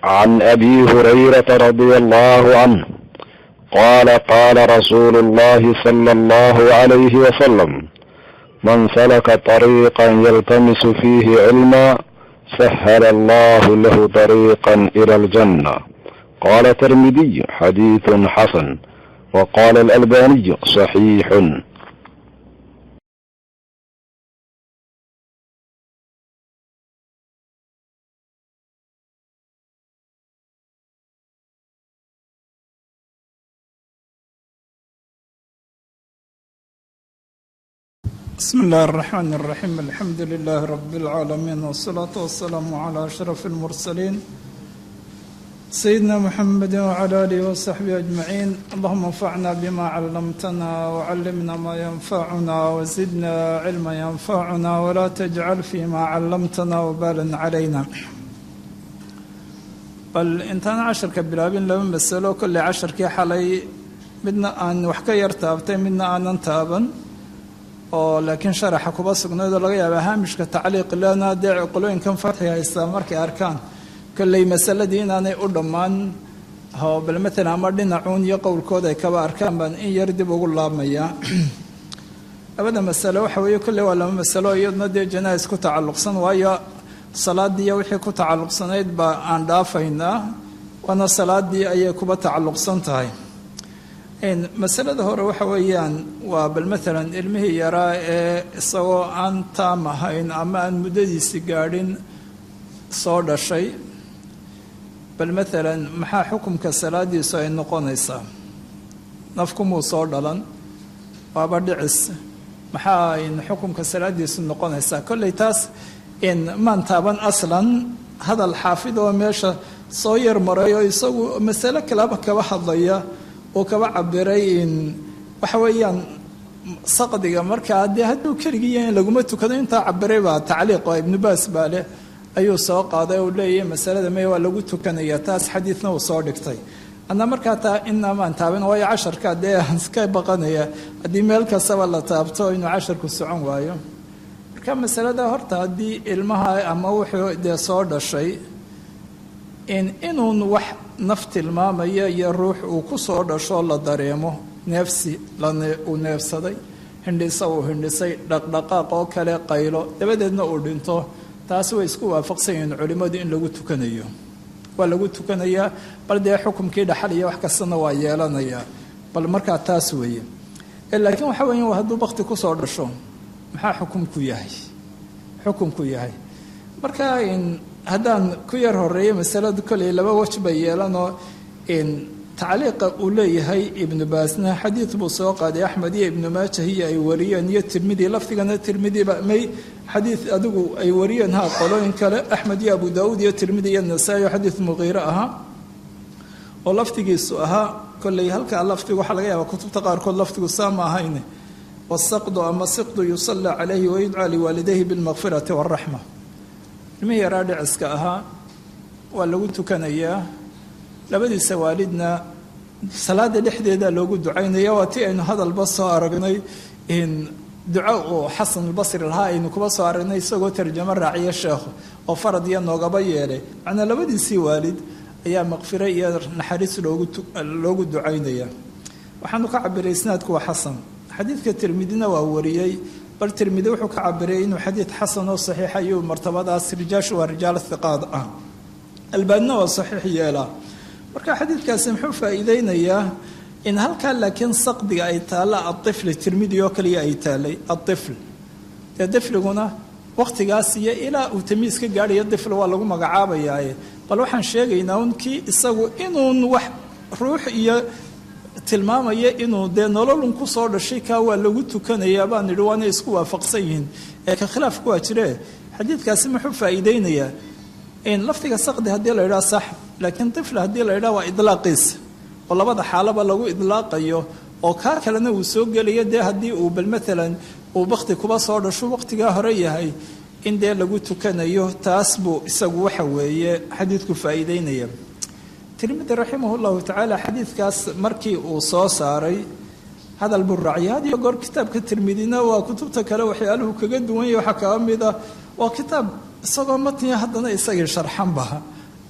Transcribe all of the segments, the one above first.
عن ابي هريره رضي الله عنه قال قال رسول الله صلى الله عليه وسلم من سلك طريقا يلتمس فيه علما سهل الله له طريقا الى الجنه قال الترمذي حديث حسن وقال الالباني صحيح بسم الله الرحمن الرحيم الحمد لله رب العالمين والصلاة والسلام على أشرف المرسلين سيدنا محمد وعلى آله وصحبه أجمعين اللهم انفعنا بما علمتنا وعلمنا ما ينفعنا وزدنا علما ينفعنا ولا تجعل فيما علمتنا وبالا علينا bal intaan casharka bilaabin laba masalo kolley casharkii xalay midna aan wax ka yar taabtay midna aanan taaban oo laakiin sharaxa kuba sugnayd oo laga yaaba haamishka tacliiq lena dee qolooyinkan fatxi haystaa markay arkaan kolley masaladii inaanay u dhammaan oo bal matalan ama dhinacuun iyo qowlkooda ay kaba arkaan baan in yar dib ugu laabmayaa labada masalo waxa weeye kolley waa laba masalo iyaduna dee janais ku tacalluqsan waayo salaadiiyo wixii ku tacalluqsanayd baa aan dhaafaynaa waana salaadii ayay kuba tacalluqsan tahay masalada hore waxa weeyaan waa bal matalan ilmihii yaraa ee isagoo aan taam ahayn ama aan muddadiisi gaadhin soo dhashay bal matalan maxaa xukumka salaadiisu ay noqonaysaa nafkumuu soo dhalan waaba dhicis maxaa xukumka salaadiisu noqonaysaa kolley taas maan taaban aslan hadal xaafid oo meesha soo yar maray oo isagu masalo kalaba kaba hadlaya oo kaba cabiray waxa weeyaan saqdiga markaa dee hadduu keligii yahay laguma tukado intaa cabiray baa tacliiq oo ibnu baas baa leh ayuu soo qaaday oo leeyahay masalada mey waa lagu tukanaya taas xadiidna uu soo dhigtay adna markaa taa inamaan taabin waayo casharka dee iska baqanaya haddii meel kastaba la taabto inuu casharku socon waayo marka masalada horta haddii ilmaha ama wuxuu dee soo dhashay inuun wax naf tilmaamaya iyo ruux uu ku soo dhasho la dareemo neefsi uu neefsaday hindhisa uu hindhisay dhaqdhaqaaq oo kale qaylo dabadeedna uu dhinto taasi way isku waafaqsan yihiin culimmadu in lagu tukanayo waa lagu tukanayaa bal dee xukumkii dhaxal iyo wax kastana waa yeelanayaa bal markaa taas weeye laakiin waxa weya hadduu bakti kusoo dhasho maxaa xukumku yahay xukumku yahay marka haddaan ku yar horeeyo masaladu koley laba waj bay yeelanoo tacliiqa uu leeyahay ibnu baasna xadiid buu soo qaaday axmed iyo ibnu maajah iyo ay wariyeen iyo tirmidi lafdigana tirmidiba may xadiid adigu ay wariyeen ha qolooyin kale axmed iyo abu daauud iyo tirmidi iyo nasaa-i oo xadiid muqiire ahaa oo lafdigiisu ahaa kolley halkaa lafdigu waxaa laga yaabaa kutubta qaarkood lafdigu saa ma ahayn wasaqdu ama siqdu yusallaa calayhi wayudcaa liwaalidayhi bilmaqfirati waraxma ilmihii yaraa dhiciska ahaa waa lagu tukanayaa labadiisa waalidna salaada dhexdeeda loogu ducaynaya waa ti aynu hadalba soo aragnay duco uu xasan albasri lahaa aynu kuba soo aragnay isagoo tarjamo raaciya sheekhu oo farad iyo noogaba yeelay macnaa labadiisii waalid ayaa maqfiro iyo naxariis loogu ducaynaya waxaanu ka cabiray isnaadku waa xasan xadiidka tirmidina waa wariyey bal tirmidi wuxuu ka cabiray inuu xadiid xasan oo saxiixa iyo martabadaas rijaashu waa rijaal hiqaad ah albaanina waa saxiix yeelaa marka xadiidkaasi muxuu faa'iideynayaa in halkaa laakiin saqdiga ay taalla aifli tirmidi oo kaliya ay taalay aifl dee difliguna wakhtigaas iyo ilaa uu tamiis ka gaadhayo difl waa lagu magacaabayaaye bal waxaan sheegaynaa un kii isagu inuun wax ruux iyo tilmaamaya inuu dee nololun ku soo dhashay kaa waa lagu tukanayaa baan idhi waana isku waafaqsan yihiin ee ka khilaafku waa jiree xadiidkaasi muxuu faa'iideynayaa in lafdiga saqdi haddii la yidhaha sax laakiin tifl haddii la yidhaha waa idlaaqiisa oo labada xaalaba lagu idlaaqayo oo kaa kalena uu soo gelayo dee haddii uu bal maalan uu bakti kuba soo dhasho waqtigaa hore yahay in dee lagu tukanayo taas buu isagu waxa weeye xadiidku faa'iideynaya tirmidi raximah llahu tacaala xadiidkaas markii uu soo saaray hadal buu raaciyay had iyo goor kitaabka tirmidina waa kutubta kale waxyaaluhu kaga duwan yahy waxaa kaga mid ah waa kitaab isagoo matniya haddana isagii sharxanba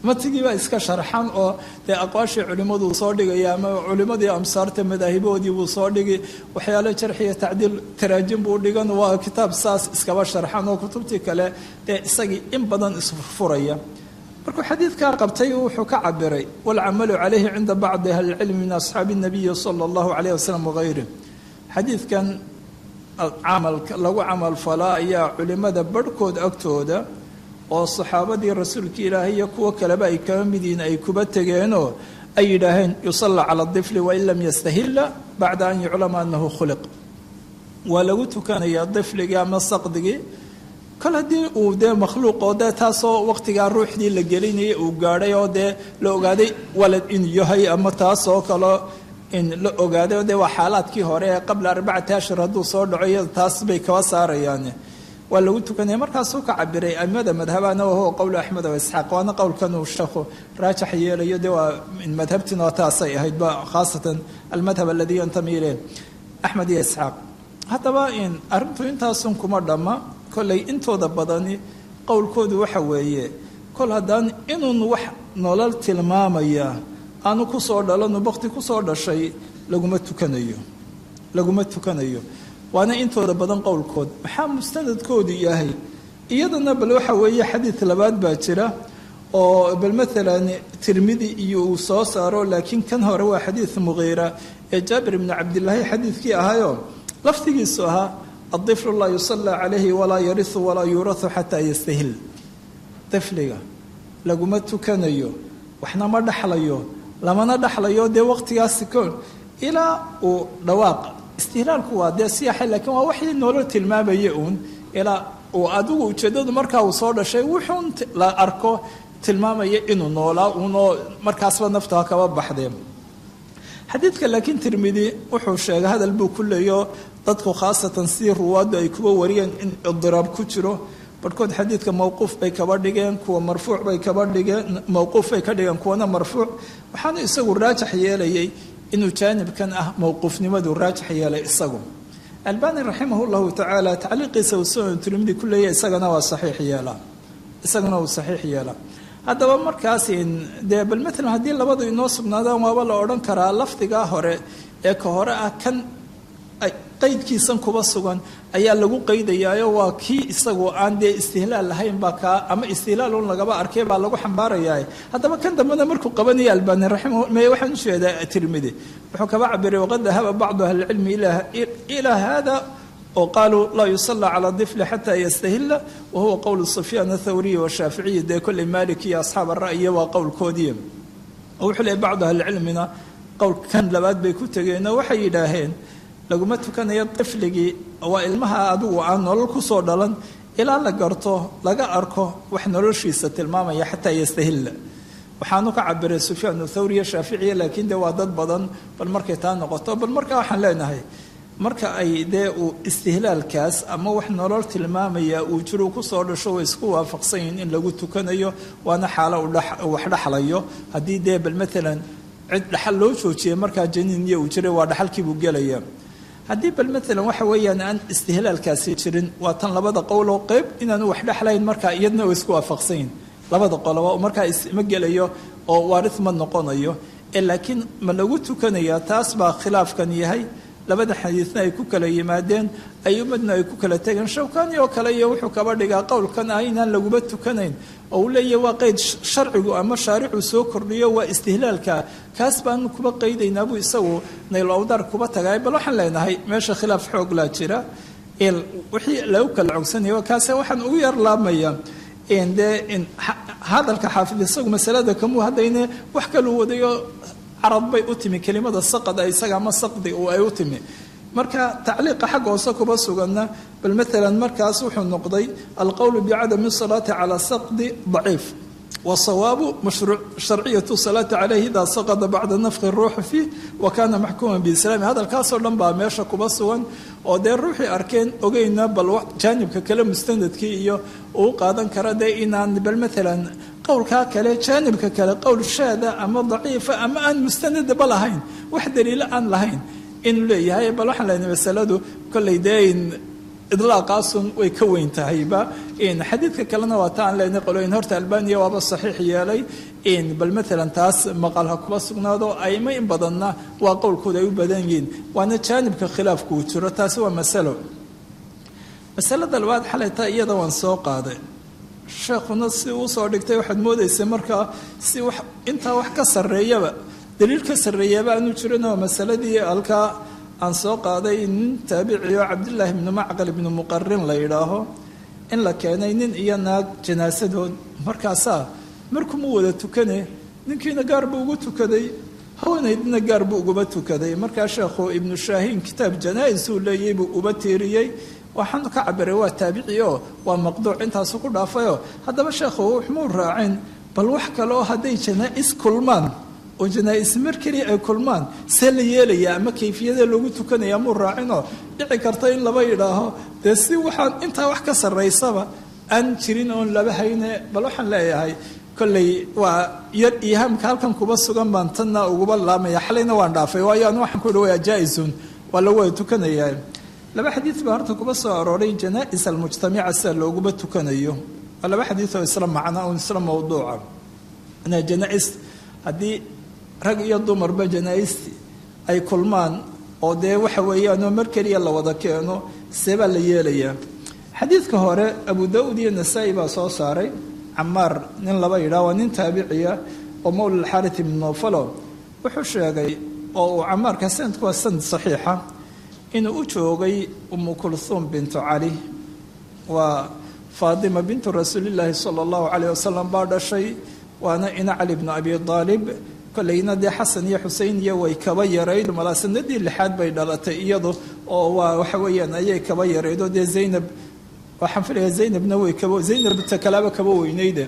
matigiibaa iska sharxan oo dee aqwaashii culimmaduu soo dhigaya ama culimmadii amsaarta madaahiboodii buu soo dhigi waxyaalo jarxiya tacdiil taraajim buu dhigan waa kitaab saas iskaba sharxan oo kutubtii kale dee isagii in badan isfurfuraya markuu xadiidkaa qabtay wuxuu ka cabiray waalcamalu calayhi cinda bacdi ahlicilmi min asxaabi nabiyi sala allahu calayh wasalam wagayri xadiidkan camalka lagu camal falaa ayaa culimada barhkood agtooda oo saxaabadii rasuulka ilaahay iyo kuwo kaleba ay kaba mid yihiin ay kuba tegeenoo ay yidhaaheen yusalla cala difli wain lam yastahilla bacda an yuclama annahu khuliq waa lagu tukanayaa difligii ama saqdigii kol haddii uu dee makhluuq oo dee taasoo waqtigaa ruuxdii la gelinayay uu gaadhay oo dee la ogaaday walad inuu yahay ama taasoo kaleo in la ogaaday oo dee waa xaalaadkii hore ee qabla arbacati ashhur hadduu soo dhaco iyada taas bay kaba saarayaan waa lagu tukanaya markaasuu ka cabiray aimada madhabana wahuwa qowlu axmed o isxaaq waana qowlkan uu sheekhu raajax yeelayo dee waa madhabtina taasay ahaydba khaasatan almadhab aladii yantami ileh axmed iyo isxaaq haddaba in arrintu intaasun kuma dhamma kollay intooda badani qowlkoodu waxa weeye kol haddaan inuun wax nolol tilmaamaya aanu kusoo dhalanu bakti kusoo dhashay laguma tukanayo laguma tukanayo waana intooda badan qowlkood maxaa mustanadkoodu yahay iyadana bal waxa weeye xadiid labaad baa jira oo bal maalan tirmidi iyo uu soo saaro laakiin kan hore waa xadiid muqiira ee jaabir ibni cabdilaahi xadiidkii ahayo laftigiisu ahaa adiflu laa yusallaa calayhi walaa yarisu walaa yuurahu xataa yastahil difliga laguma tukanayo waxna ma dhaxlayo lamana dhaxlayo dee waqtigaasi koon ilaa uu dhawaaq istihlaalku waa dee siyaxa laakiin waa waxii nolol tilmaamaya uun ilaa uu adigu ujeeddadu markaa uu soo dhashay wuxuun la arko tilmaamaya inuu noolaa uunoo markaasba naftaa kaba baxdee xadiidka laakiin tirmidi wuxuu sheegay hadal buu ku leeyo dadku khaasatan sidii ruwaaddu ay kuba wariyeen in idiraab ku jiro barhkood xadiidka mowquuf bay kaba dhigeen kuwa marfuuc bay kaba dhigeen mowquuf bay ka dhigeen kuwana marfuuc waxaana isagu raajax yeelayay inuu jaanibkan ah mowquufnimadu raajax yeelay isagu albani raximah llahu tacaala tacliiqiisa uu sunan tirmidi ku leeyahy isagana waa saxiix yeelaa isagana uu saxiix yeelaa haddaba markaas dee bal maalan haddii labadu inoo sugnaadaan waaba la odhan karaa lafdigaa hore ee ka hore ah kan qaydkiisan kuba sugan ayaa lagu qaydayaayo waa kii isagoo aan dee istihlaal lahayn baa kaa ama istihlaal un lagaba arkay baa lagu xambaarayaa haddaba kan dambena markuu qabanaya albani raximah me waxaan usheedaa tirmidi wuxuu kaba cabiray waqad dahaba bacdu ahli lcilmi ilaa hada oo qaaluu laa yusallaa calaa difli xataa yastahila wa huwa qowlu sufyaan athawriyi washaaficiyi dee kolley malik iyo asxaab ara'yi waa qowlkoodii oo wuxuu leeyay bacdu ahlicilmina qowlkan labaad bay ku tegeenoo waxay yidhaaheen laguma tukanayo difligii waa ilmaha adigu aan nolol kusoo dhalan ilaa la garto laga arko wax noloshiisa tilmaamaya xataa yastahilla waxaanu ka cabiray sufyaan thawriya shaaficiya laakiin dee waa dad badan bal markay taa noqoto bal markaa waxaan leenahay marka ay dee uu istihlaalkaas ama wax nolol tilmaamaya uu jiru kusoo dhasho way isku waafaqsan yihiin in lagu tukanayo waana xaalo wax dhaxlayo haddii dee bal maalan cid dhaxal loo joojiyay markaa janiiniya uu jiray waa dhaxalkiibuu gelaya haddii bal maalan waxa weeyaan aan istihlaalkaasi jirin waa tan labada qowloo qeyb inaanu wax dhexlayn markaa iyadna way isku waafaqsanyihin labada qoloba markaa isma gelayo oo waaris ma noqonayo ee laakiin ma lagu tukanayaa taas baa khilaafkan yahay labada xadiidna ay ku kala yimaadeen ayumadna ay ku kala tegeen shawkani oo kale iyo wuxuu kaba dhigaa qowlkan ah inaan laguma tukanayn oo uu leeyahy waa qeyd sharcigu ama shaaricu soo kordhiyo waa istihlaalka kaas baanu kuba qaydaynaa buu isagu naylowdar kuba tagay bal waxaan leenahay meesha khilaaf xoog laa jira wixii lagu kala cogsanaya kaase waxaan ugu yar laabmaya dee hadalka xaafid isagu masalada kamuu haddayne wax kaluu wadayo carad bay u timi kelimada saqada isaga ama saqdi ay u timi marka tacliiqa xagga hoose kuba suganna bal maalan markaas wuxuu noqday alqowlu bicadami salaati cala saqdi daciif wasawaabu sharciyatu salaati caleyhi idaa saqada bacda nafki ruuxi fiih wa kana maxkuuman biislaami hadalkaasoo dhan baa meesha kuba sugan oo dee ruuxii arkeen ogeyna bal jaanibka kale mustanadkii iyo uu qaadan kara dee inaan bal maalan qowlkaa kale jaanibka kale qowl shaada ama daciifa ama aan mustanadaba lahayn wax daliilo aan lahayn inuu leeyahay bal waxaan leenahay masaladu kollay dee idlaaqaasun way ka weyn tahayba xadiidka kalena waa ta aan leenay qolooyin horta albaniya waaba saxiix yeelay bal maalan taas maqal ha kuba sugnaado aimo in badanna waa qowlkooda ay u badan yihiin waana jaanibka khilaafku uu jiro taasi waa masalo masalada labaad xalayta iyada waan soo qaaday sheekhuna si uu soo dhigtay waxaad moodaysay markaa si wax intaa wax ka sarreeyaba daliil ka sarreeyaba aanu jirin oo masaladii halkaa aan soo qaaday nin taabiciyo cabdillaahi ibnu macqal ibnu muqarin la yidhaaho in la keenay nin iyo naag janaasadood markaasaa markumu wada tukane ninkiina gaar buu ugu tukaday haweenaydina gaar buu uguba tukaday markaa sheekhu ibnu shaahiin kitaab janaa-is uu leeyay buu uba tiiriyey waxaan ka cabiray waa taabici oo waa maqduuc intaasu ku dhaafayoo haddaba sheekhu wuxmuu raacin bal wax kale oo hadday janaa-is kulmaan oo janaa-is mar keliya ay kulmaan see la yeelaya ama kayfiyada loogu tukanaya muu raacinoo dhici karta in laba yidhaaho dee si waxaan intaa wax ka sarraysaba aan jirin oon laba hayne bal waxaan leeyahay kolley waa yar ihaamka halkan kuba sugan baan tanna uguba laamaya xalayna waan dhaafay waayo an waxaan ku ihi waa jaa-isun waa lagu wada tukanayaa laba xadiid baa horta kuba soo arooray janaa-is almujtamica sida looguba tukanayo waa laba xadiid oo isla macna oo isla mawduuca janaa-is haddii rag iyo dumarba janaa-isti ay kulmaan oo dee waxa weeyaanoo mar keliya la wada keeno see baa la yeelayaa xadiidka hore abu da-uud iyo nasaa-i baa soo saaray camaar nin laba yidhaah waa nin taabiciya oo mawla alxaarit ibnu nofalo wuxuu sheegay oo uu camaarka sanadku waa sanad saxiixa inuu u joogay umu kulhuum bintu cali waa faatima bintu rasuulillaahi sala allahu calayh wasalam baa dhashay waana ina cali bnu abi aalib kolleyna dee xasan iyo xusein iyo way kaba yarayd malaa sanadii lixaad bay dhalatay iyadu oo waa waxa weeyaan ayay kaba yarayd oo dee zaynab waxaan filaya zaynabna way kaba zaynabta kalaaba kaba weynayde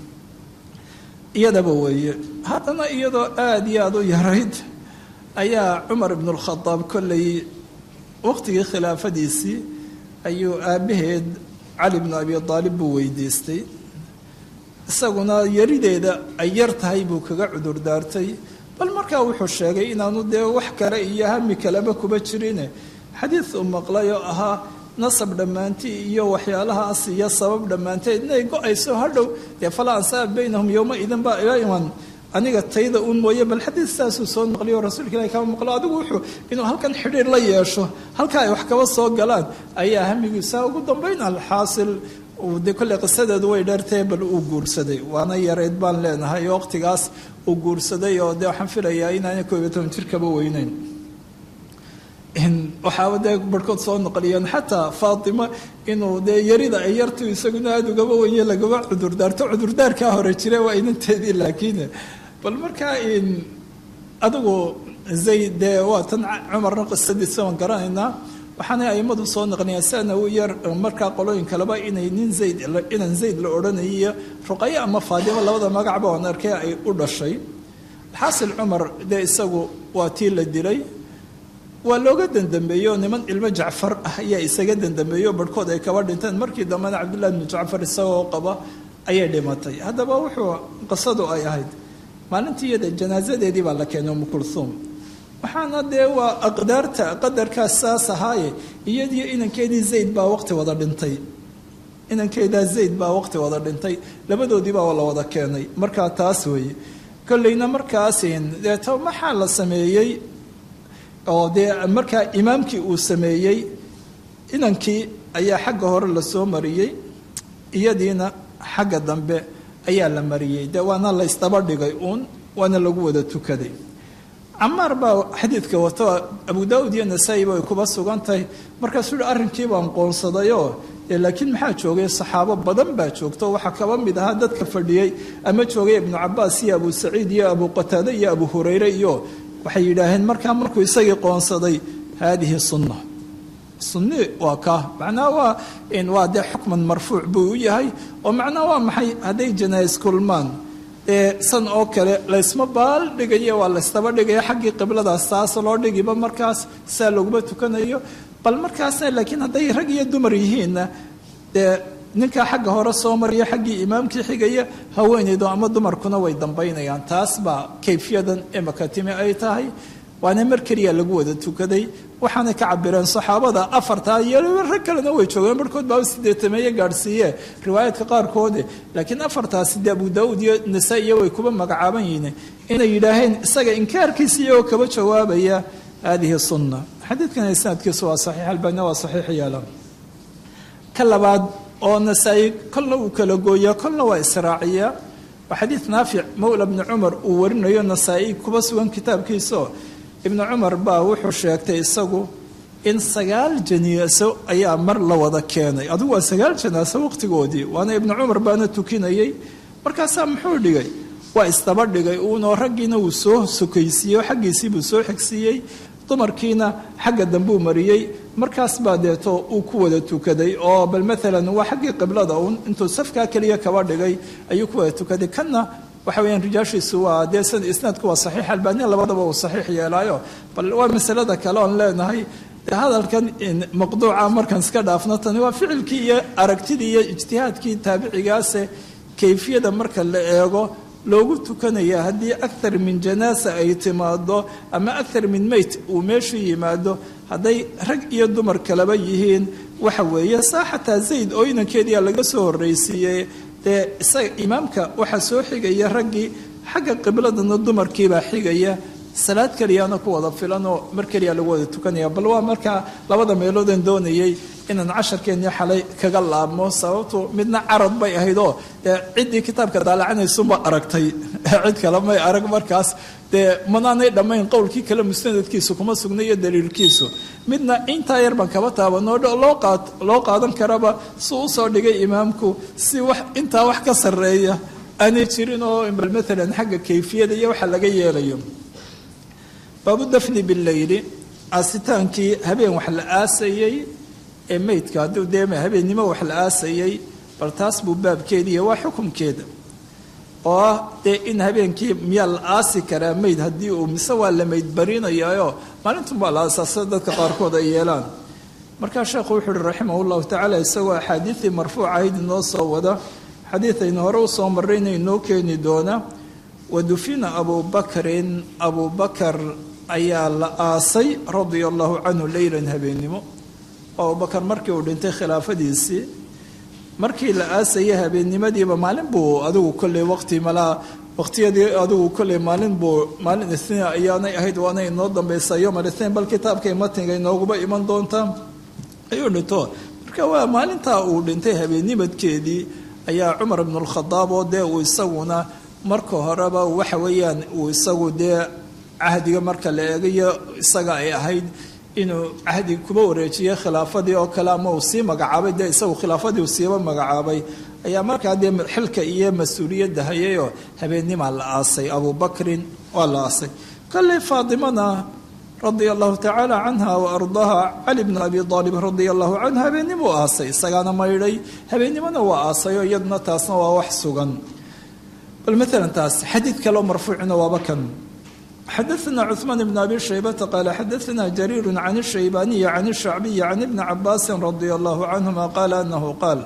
iyadaba weeye haddana iyadoo aada iyo aada u yarayd ayaa cumar ibnu lkhadaab kolley waqtigii khilaafadiisii ayuu aabbaheed cali bnu abi aalib buu weydiistay isaguna yarideeda ay yar tahay buu kaga cudur daartay bal markaa wuxuu sheegay inaanu dee wax kale iyo hami kaleba kuba jirine xadiid uu maqlay oo ahaa nasab dhammaantii iyo waxyaalahaas iyo sabab dhammaanteed inay go-ayso hadhow dee falaa ansaab baynahum yowma idin baa ila iman aniga tayda uun mooye bal xadiid saasuu soo naqliyo rasuulka ilahi kama maqlo adigu wuxuu inuu halkan xidhiir la yeesho halka ay wax kaba soo galaan ayaa hamigiisa ugu dambayn alxaasil de kolley qisadeedu way dheertahe bal uu guursaday waana yareyd baan leenahay oo waqtigaas uu guursaday oo dee waxaan filayaa inaanay koob iyo toban jir kaba weyneyn waxaaba dee barhkood soo noqliyeen xataa faatima inuu dee yarida ay yartu isaguna aada ugaba wenye lagaba cudurdaarto cudurdaarkaa hore jire waa inanteedii laakiin bal markaa adigu zayd dee waa tan cumarna qisadiisa waan garanaynaa waxaana aimadu soo naqliyaa sana u yar markaa qolooyin kaleba inay nin zayd inan zayd la odhanayiyo ruqayo ama faadimo labada magacba aan arkay ay u dhashay xaasil cumar dee isagu waa tii la dilay waa looga dandambeeyo niman ilmo jacfar ah ayaa isaga dandambeeyo barhkood ay kaba dhinteen markii dambena cabdullahi bnu jacfar isagoo qaba ayay dhimatay haddaba wuxuu qisadu ay ahayd maalintii iyada janaasadeedii baa la keenay umu kulhuum waxaana dee waa aqdaarta qadarkaas saas ahaaye iyadiyo inankeedii zayd baa waqti wada dhintay inankeedaa zayd baa waqti wada dhintay labadoodiibaa la wada keenay markaa taas weeye kolleyna markaasin deeto maxaa la sameeyey oo dee markaa imaamkii uu sameeyey inankii ayaa xagga hore lasoo mariyey iyadiina xagga dambe ayaa la mariyey dee waana la ysdaba dhigay uun waana lagu wada tukaday camaar baa xadiidka wato abu daauud iyo nasaa-i bay kuba sugan tahay markaasuu hi arrinkii baan qoonsadayoo dee laakiin maxaa joogay saxaabo badan baa joogto waxaa kaba mid ahaa dadka fadhiyey ama joogay ibnu cabaas iyo abu saciid iyo abu qataade iyo abu hurayre iyo waxay yidhaaheen markaa markuu isagii qoonsaday haadihi sunna sunni waa kaa macnaha waa waa dee xukman marfuuc buu u yahay oo macnaha waa maxay hadday janaais kulmaan ee san oo kale laysma baal dhigaya waa laysdaba dhigaya xaggii qibladaas taas loo dhigiba markaas saa laguma tukanayo bal markaasna laakiin hadday rag iyo dumar yihiinna dee ninkaa xagga hore soo mariya xaggii imaamkii xigaya haweenaydu ama dumarkuna way dambaynayaan taas baa kayfiyadan imaka timi ay tahay waana mar keliya lagu wada tukaday waxaanay ka cabireen saxaabada afartaa iyo rag kalena way joogeen barhkood baa sideetameeye gaadhsiiye riwaayaadka qaarkoode laakiin afartaasi de abu daauud iyo nasaa-iyo way kuba magacaaban yihiin inay yidhaaheen isaga inkaarkiisa iyagoo kaba jawaabaya hadihi sunna xadiidkan isnaadkiisu waa saxiix albania waa saxiix yeela ka labaad oo nasaa-i kolna uu kala gooyaa kolna waa israaciya waa xadiid naafic mowla bni cumar uu warinayo nasaa-i kuba sugan kitaabkiisao ibnu cumar baa wuxuu sheegtay isagu in sagaal janaaso ayaa mar la wada keenay adigu waa sagaal janaaso waqtigoodii waana ibnu cumar baana tukinayay markaasaa muxuu dhigay waa isdaba dhigay uunoo raggiina uu soo sokaysiiyey oo xaggiisiibuu soo xigsiiyey dumarkiina xagga dambuu mariyey markaas baa deeto uu ku wada tukaday oo bal maalan waa xaggii qiblada uun intuu safkaa keliya kaba dhigay ayuu ku wada tukaday kanna waxa weyaan rijaashiisu waa dee isnaadku waa saxiix albania labadaba uu saxiix yeelaayo bal waa masalada kale oon leenahay de hadalkan maqduuca markaan iska dhaafno tani waa ficilkii iyo aragtidii iyo ijtihaadkii taabicigaase kayfiyada marka la eego loogu tukanaya haddii akthar min janaasa ay timaado ama akthar min meyt uu meeshu yimaado hadday rag iyo dumar kaleba yihiin waxa weeye saa xataa zayd oo inankeediia laga soo horreysiiyey dee isaga imaamka waxaa soo xigaya raggii xagga qibladana dumarkiibaa xigaya salaad keliyaana ku wada filan oo mar keliya lagu wada tukanaya bal waa markaa labada meeloodan doonayay inaan casharkeennii xalay kaga laabmo sababtu midna carad bay ahayd oo dee ciddii kitaabka daalacanaysunba aragtay cid kale may arag markaas dee manaanay dhammayn qowlkii kale musnadadkiisu kuma sugna iyo daliilkiisu midna intaa yar baan kaba taabanoo loo qaadan karaba si usoo dhigay imaamku si wax intaa wax ka sarreeya aanay jirin oo bal maalan xagga kayfiyada iyo waxa laga yeelayo baabu dafni bileyli aasitaankii habeen wax la aasayey ee meydka hadduu dee habeennimo wax la aasayey bal taas buu baabkeediiy waa xukumkeeda oo ah dee in habeenkii miyaa la aasi karaa meyd haddii uu mise waa la meyd barinayaayo maalintan baa la aasaasa dadka qaarkood ay yeelaan markaa sheekhu wuxuu uhi raximah llahu tacaala isagoo axaadiidii marfuuc ahayd inoo soo wada xadiidaynu hore usoo marrayna inoo keeni doona wadufina abubakrin abubakar ayaa la aasay radia allahu canhu leylan habeennimo abubakar markii uu dhintay khilaafadiisii markii la aasayay habeennimadiiba maalin buu adigu kolley waqti malaa waqtiyadii adigu kolley maalin buu maalin isniin ayaanay ahayd waana inoo dambaysa yom alithnain bal kitaabkay matniga inooguba iman doontaa ayuu dhinto marka waa maalintaa uu dhintay habeennimadkeedii ayaa cumar ibnu lkhadaab oo dee uu isaguna marka horeba waxa weeyaan uu isagu dee cahdiga marka la eegayo isaga ay ahayd inuu cahdi kuba wareejiyey khilaafadii oo kale ama uu sii magacaabay dee isagu khilaafadii uu siiba magacaabay ayaa markaa dee xilka iyo mas-uuliyadda hayayoo habeennimaa la aasay abubakrin waa la aasay kolley faatimana radia allahu tacaala canha wa ardaaha cali bna abi aalib radia allahu canhu habeennimuu aasay isagaana maydhay habeennimona waa aasayoo iyaduna taasna waa wax sugan bal maalan taas xadiid kaleo marfuucina waaba kan xadaثna cثmaan bn abi shaybata qaala xadaثna jariir can الshaybaniyi can الshacbiyi can ibni cabaasi radi allahu canهuma qaala anahu qaal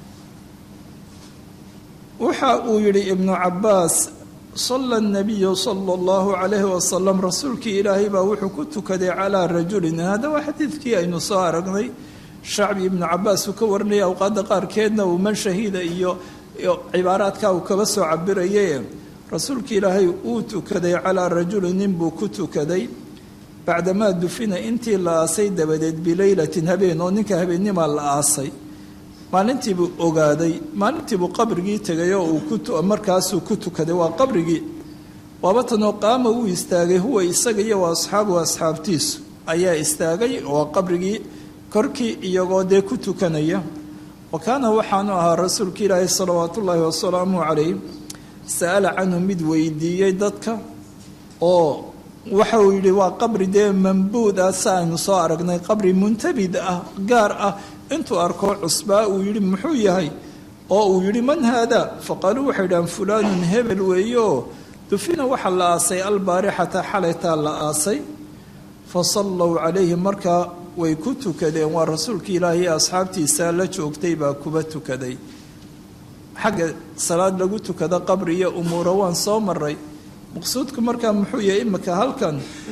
waxa uu yihi ibnu cabaas sala الnabiyu salى اllahu عalayhi wasalam rasuulkii ilaahay baa wuxuu ku tukaday calىa rajulin hada waa xadiidkii aynu soo aragnay shacbi ibnu cabaas uu ka warinaya awqaadda qaarkeedna uu man shahiida iyo cibaaraadka uu kaba soo cabiraye rasuulka ilaahay uu tukaday calaa rajuli nin buu ku tukaday bacdamaa dufina intii la aasay dabadeed bileylatin habeen oo ninka habeennimaa la aasay maalintiibuu ogaaday maalintiibuu qabrigii tegay oo uu markaasuu ku tukaday waa qabrigii waabatanoo qaama wuu istaagay huwa isaga iyo wa asxaabuhu asxaabtiisu ayaa istaagay waa qabrigii korkii iyagoo dee ku tukanaya wa kaana waxaanu ahaa rasuulka ilaahi salawaatu ullaahi wasalaamu calayh sa'ala canhu mid weydiiyey dadka oo waxa uu yidhi waa qabri dee mambuud ah si aynu soo aragnay qabri muntabid ah gaar ah intuu arko cusbaa uu yidhi muxuu yahay oo uu yidhi man haada faqaaluu waxay dhahaan fulaanun hebel weeye oo dufina waxaa la aasay albaarixata xalaytaa la aasay fa sallow calayhi markaa way ku tukadeen waa rasuulka ilaahi ee asxaabtiisa la joogtay baa kuba tukaday xagga salaad lagu tukado qabri iyo umuura waan soo maray maqsuudku markaa muxuu yahay imika halkan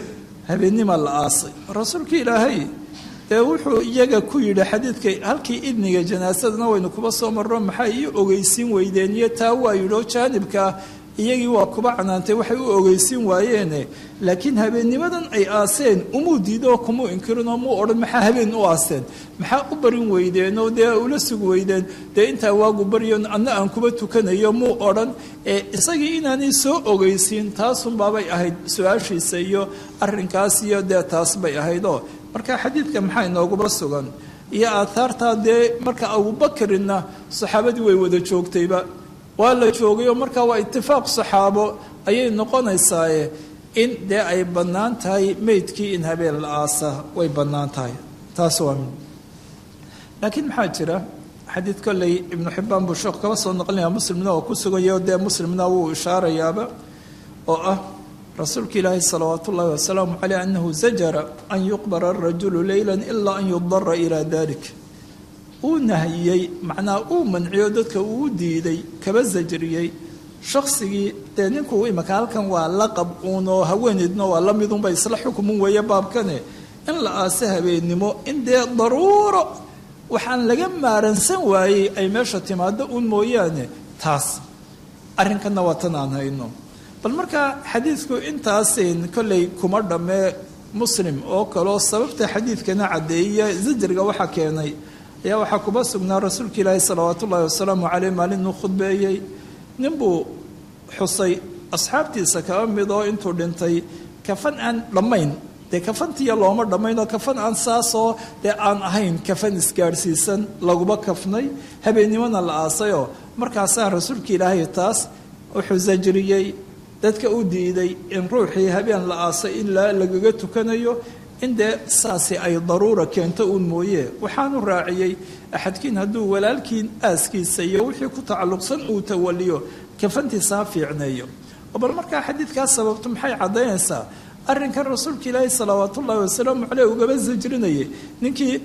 habeennima la aasay rasuulka ilaahay dee wuxuu iyaga ku yidhi xadiidka halkii idniga janaasadana waynu kuba soo marro maxay ii ogeysiin weydeen iyo taa waa yidhi oo jaanibkaa iyagii waa kuba canaantay waxay u ogeysiin waayeene laakiin habeennimadan ay aaseen umuu diidoo kumuu inkirinoo muu odhan maxaa habeen u aaseen maxaa u barin weydeen oo dee ula sugi weydeen dee intaa waagu baryo anna aan kuba tukanayo muu odhan ee isagii inaanay soo ogeysiin taasunbaabay ahayd su-aashiisa iyo arrinkaas iyo dee taas bay ahaydoo marka xadiidka maxaa inooguba sugan iyo aathaartaa dee marka abubakarina saxaabadii way wada joogtayba waa la joogayoo markaa waa itifaaq saxaabo ayay noqonaysaaye in dee ay bannaan tahay meydkii in habeen la aasa way bannaan tahay taas waa mid laakiin maxaa jira xadiid kolley ibnu xibbaan buu sheekhu kaba soo noqlinaya muslimna oo ku suganyaho dee muslimna wuu ishaarayaaba oo ah rasuulka ilaahi salawaat ullahi wasalaamu caleyh anahu zajara an yuqbara arajulu leyla ilaa an yudara ilaa dalik uu nahiyey macnaa uu manciyo dadka uu diiday kaba sajriyey shaksigii dee ninkuu imaka halkan waa laqab uunoo haweeneydna waa la midunba isla xukumun weeye baabkane in la aase habeennimo in dee daruuro waxaan laga maaransan waayey ay meesha timaado uun mooyaane taas arrinkanna waa tan aan hayno bal markaa xadiidku intaasin kolley kuma dhammee muslim oo kaleo sababta xadiidkana caddeeya zajriga waxaa keenay ayaa waxaa kuba sugnaa rasuulka ilaahi salawaat ullaahi wasalaamu caleyh maalinuu khudbeeyey ninbuu xusay asxaabtiisa kaba mid oo intuu dhintay kafan aan dhammayn dee kafantiya looma dhammayn oo kafan aan saasoo dee aan ahayn kafan isgaadhsiisan laguba kafnay habeennimona la aasayoo markaasaa rasuulka ilaahay taas wuxuu sajriyey dadka u diiday in ruuxii habeen la aasay in lagaga tukanayo in dee saasi ay daruura keento uun mooye waxaanu raaciyey axadkiin hadduu walaalkiin aaskiisa iyo wixii ku tacalluqsan uu tawaliyo kafantiisa ha fiicneeyo oo bal markaa xadiidkaas sababto maxay caddaynaysaa arrinkan rasuulka ilaahi salawaat ullaahi wasalaamu caleyh ugaba sajrinayay ninkii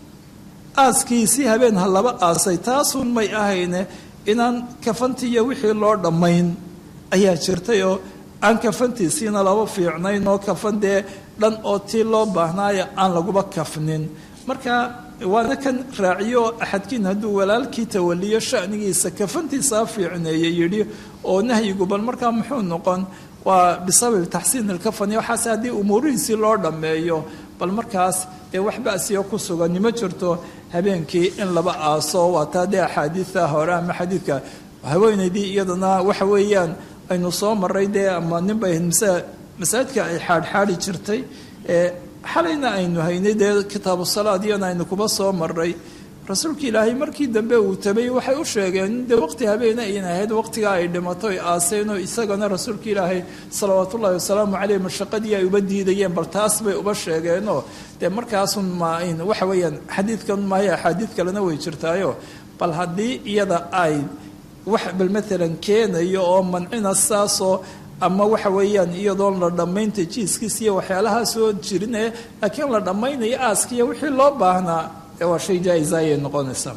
aaskiisii habeen ha laba aasay taasuun may ahayne inaan kafantiiyo wixii loo dhammayn ayaa jirtay oo aan kafantiisiina laba fiicnayn oo kafan dee dhan oo tii loo baahnaayo aan laguba kafnin marka waana kan raaciyo axadkiin hadduu walaalkii tawaliyo shanigiisa kafantiisa ha fiicneeye yidhi oo nahyigu bal markaa muxuu noqon waa bisababi taxsiin ilkafani waxaase haddii umuurihiisii loo dhammeeyo bal markaas dee wax basiyo ku sugani ma jirto habeenkii in laba aaso waa taa dee axaadiida hore ama xadiidka haweenaydii iyadana waxa weeyaan aynu soo maray dee ama nin bay masaajidka ay xaadxaadi jirtay xalayna aynu haynay dee kitaabu salaad iyana aynu kuba soo maray rasuulka ilaahay markii dambe uu tabay waxay u sheegeen dee waqti habeena ayn ahayd waqtigaa ay dhimato ay aaseenoo isagana rasuulka ilaahay salawaat ullahi wasalaamu caleyh mashaqadii ay uba diidayeen bal taas bay uba sheegeenoo dee markaasun maayn waxa weeyaan xadiidkan maayo axaadiid kalena way jirtaayo bal haddii iyada ay wax bal maalan keenayo oo mancina saasoo ama waxa weeyaan iyadoon la dhammaynta jiiskiis iyo waxyaalahaa soo jirine laakiin la dhammaynayo aaskiiyo wixii loo baahnaa ee waa shay jaa-isa ayay noqonaysaa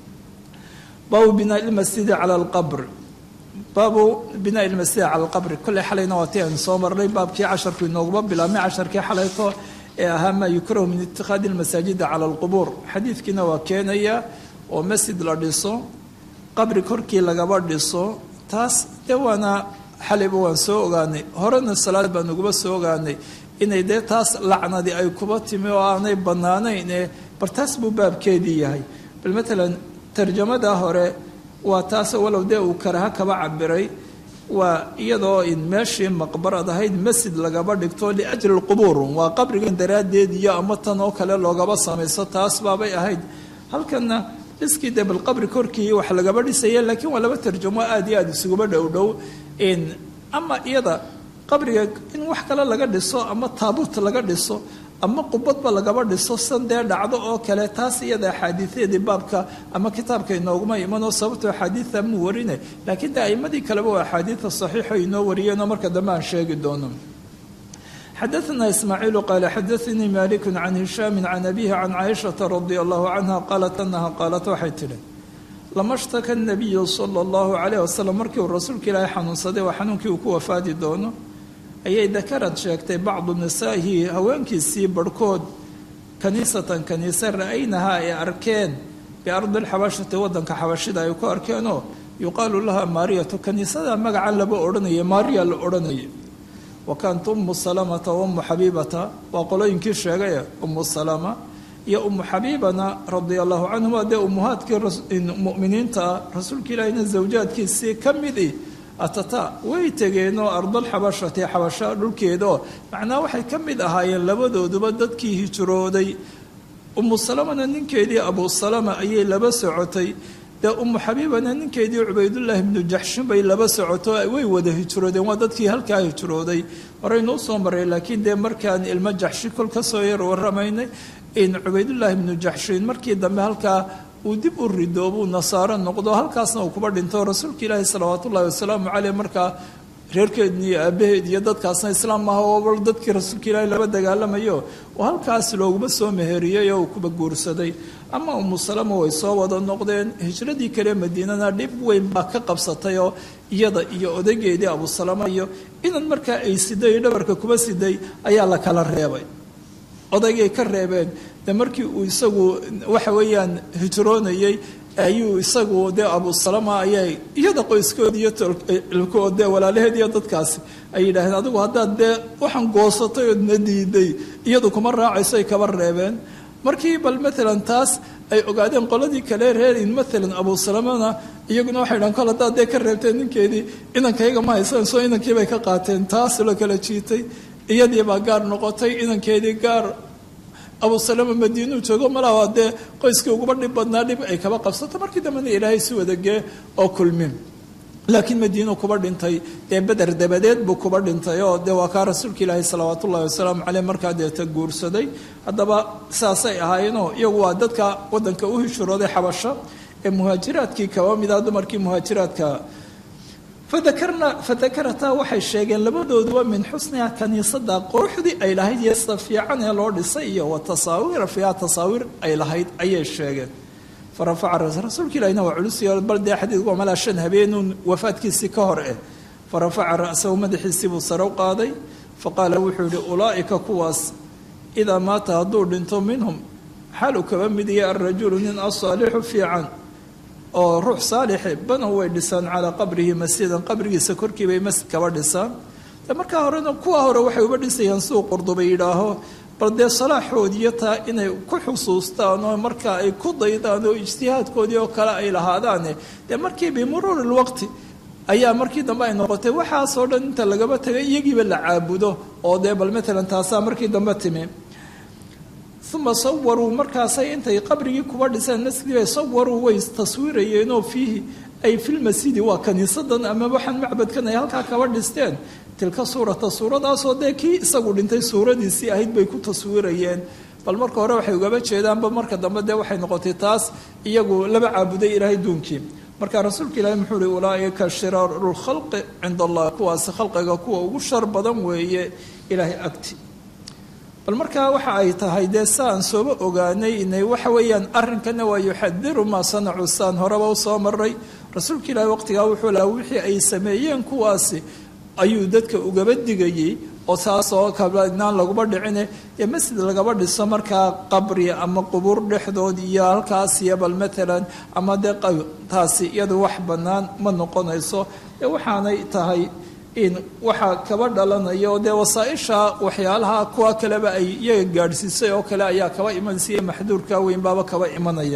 baabu binaa ilmasjidi cala alqabr baabu binaa ilmasjidi cala alqabri kolley xalayna waa tii aynu soo marnay baabkii casharku inooguma bilaabmay casharkii xalayto ee ahaa maa yukrahu min ittikhaadi almasaajida cala alqubuur xadiidkiina waa keenaya oo masjid la dhiso qabri korkii lagaba dhiso taas dee waana xalayba waan soo ogaanay horena salaad baan uguba soo ogaanay inay dee taas lacnadii ay kuba timi oo aanay bannaanayn ee bal taas buu baabkeedii yahay bal matalan tarjamada hore waa taas walow dee uu karaha kaba cabiray waa iyadoo in meeshii maqbarad ahayd masjid lagaba dhigto liajli lqubuur waa qabrigan daraaddeed iyo ama tan oo kale loogaba samayso taas baabay ahayd halkanna iskii dee bal qabri korkii wax lagaba dhisaya laakiin waa laba tarjamo aada iyo aada isuguba dhow dhow ama iyada qabriga in wax kale laga dhiso ama taabuut laga dhiso ama qubadba lagaba dhiso san dee dhacdo oo kale taas iyada axaadiideedii baabka ama kitaabka inooguma imanoo sababto axaadiida mu warine laakiin de aimadii kaleba waa axaadiida saxiixo inoo wariyeenoo marka dambe aan sheegi doono xadaثna ismaaciilu qaala xadaثanii maliku can hishaami can abihi can caaishaةa radi allahu canha qaalat anaha qaalat waxay tihi lama shtaka nabiyu sala allahu calayh wasalam markii uu rasuulka ilaahay xanuunsaday waa xanuunkii uu ku wafaadi doono ayay dakarad sheegtay bacdu nisaa'ihi haweenkiisii barhkood kaniisatan kaniise ra-aynahaa ay arkeen biardi lxabashati wadanka xabashida ay ku arkeenoo yuqaalu laha maariyatu kaniisada magacan laba odhanaya maariya la odhanaya wa kaanat umu salamata wa umu xabiibata waa qolooyinkii sheegay umu salama iyo umu xabiibana radia allahu canhuma dee umuhaadkii muminiinta rasuulka ilaahina zawjaadkiisii ka midi atata way tegeenoo ardalxabashati xabasha dhulkeedaoo macnaa waxay ka mid ahaayeen labadooduba dadkii hijrooday umu salamana ninkeedii abu salama ayay laba socotay dee umu xabiibana ninkeedii cubaydullaahi ibnu jaxshin bay laba socoto way wada hijroodeen waa dadkii halkaa hijrooday horeynuu soo maray laakiin dee markaan ilmo jaxshi kol ka soo yar waramaynay in cubaydullaahi ibnu jaxshin markii dambe halkaa uu dib u rido buu nasaaro noqdo halkaasna uu kuba dhinto rasuulka ilaahi salawaat ullahi wasalaamu caleyh markaa reerkeedni iyo aabaheed iyo dadkaasna islaam maaha oo dadkii rasuulka ilaahi laba dagaalamayo oo halkaas looguma soo meheriyey oo uu kuba guursaday ama umu salama way soo wada noqdeen hijradii kale madiinana dhib weyn baa ka qabsatay oo iyada iyo odaygeedii abu salama iyo inan markaa ay siday dhabarka kuba siday ayaa la kala reebay odaygay ka reebeen de markii uu isagu waxa weeyaan hijroonayey ayuu isagu dee abu salama ayay iyada qoyskood iyo tolkood dee walaalaheed iyo dadkaasi ay yidhaaheen adigu haddaad dee waxaan goosatay ood na diiday iyadu kuma raacayso ay kaba reebeen markii bal maalan taas ay ogaadeen qoladii kale reerin maalan abu salamana iyaguna waxay dhahan kol haddaad dee ka reebteen ninkeedii inankayga ma haysan soo inankiibay ka qaateen taas la kala jiitay iyadii baa gaar noqotay inankeedii gaar abu salama madiinuu joogo malaha dee qoyskii uguba dhib badnaa dhib ay kaba qabsato markii dambena ilaahay si wadagee oo kulmin laakiin madiinuu kuba dhintay dee beder dabadeed buu kuba dhintay oo dee waa kaa rasuulka ilaahi salawaat ullahi wasalaamu caleyh markaa deeta guursaday haddaba saasay ahaayeenoo iyagu waa dadka wadanka u hishurooday xabasho ee muhaajiraadkii kaba mida dumarkii muhaajiraadka fadakarna fadakarataa waxay sheegeen labadooduba min xusniha kaniisada quruxdii ay lahayd iyo sida fiican ee loo dhisay iyo wa tasaawiira fiiha tasaawiir ay lahayd ayay sheegeen farafaca rasuulka ilahina waa culus bal dee xadiidku waa malaa shan habeenuun wafaadkiisii ka hor eh farafaca ra'sahu madaxiisii buu sare u qaaday faqaala wuxuu yihi ulaa'ika kuwaas idaa maata hadduu dhinto minhum xaal uu kaba mid yahay alrajulu nin asaalixu fiican oo ruux saalixe banow way dhisaan calaa qabrihi masjidan qabrigiisa korkii bay masjid kaba dhisaan de markaa horena kuwa hore waxay uba dhisayaan siduu qurduba yidhaaho bal dee salaaxoodiiyo taa inay ku xusuustaan oo markaa ay ku daydaan oo ijtihaadkoodii oo kale ay lahaadaane dee markii bimuruuri lwaqti ayaa markii dambe ay noqotay waxaasoo dhan inta lagaba tagay iyagiiba la caabudo oo dee bal matalan taasaa markii dambe timi uma sawaruu markaasay intay qabrigii kuba dhiseen masjidii bay sawaruu way taswiirayeenoo fiihi ay filmasjidi waa kaniisadan ama waxaan macbadkan ay halkaa kaba dhisteen tilka suurata suuradaasoo dee kii isagu dhintay suuradiisii ahayd bay ku taswiirayeen bal marka hore waxay ugaba jeedaanba marka dambe dee waxay noqotay taas iyagu laba caabuday ilaahay duunkii marka rasuulka ilaahi muxuu uhi ulaaika shiraaru lkhalqi cinda allah kuwaasi khalqiga kuwa ugu shar badan weeye ilaahay agti bal markaa waxa ay tahay dee saan sooba ogaanay inay waxa weeyaan arrinkana waa yuxadiru maa sanacu saan horeba u soo maray rasuulka ilaahi waqtigaa wuxuu lahaa wixii ay sameeyeen kuwaasi ayuu dadka ugaba digayey oo saasoo kabnaan laguma dhicine dee masjid lagaba dhiso markaa qabri ama qubuur dhexdood iyo halkaas iyo bal matalan ama dee taasi iyadu wax bannaan ma noqonayso dee waxaanay tahay in waxaa kaba dhalanaya oo dee wasaaisha waxyaalaha kuwa kaleba ay iyaga gaadhsiisay oo kale ayaa kaba imanaysa maxduurka weyn baaba kaba imanaya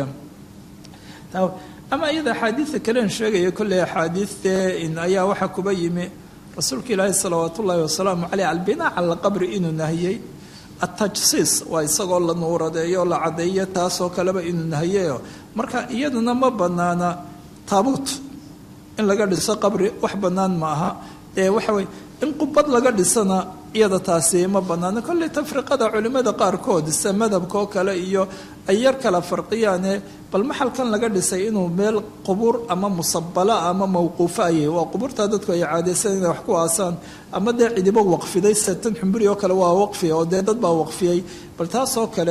ama iyada axaadiida kalen sheegaya kolley axaadiidtee in ayaa waxaa kuba yimi rasuulka ilaahi salawaat ullaahi wasalaamu caleyh albinaa cala alqabri inuu nahiyey atajsiis waa isagoo la nuuradeeyo la caddeeyo taasoo kaleba inuu nahiyeyo marka iyaduna ma banaana taabuut in laga dhiso qabri wax bannaan ma aha ee waxa weye in qubad laga dhisana iyada taasi ma banaano kolley tafriqada culimmada qaarkood sida madhabka oo kale iyo ay yar kala farqiyaane bal maxalkan laga dhisay inuu meel qubuur ama musabala ama mawquufo ayay waa qubuurta dadku ay caadaysan inay wax ku aasaan ama dee cidibo waqfiday satan xumburi oo kale waa waqfi oo dee dad baa waqfiyey bal taasoo kale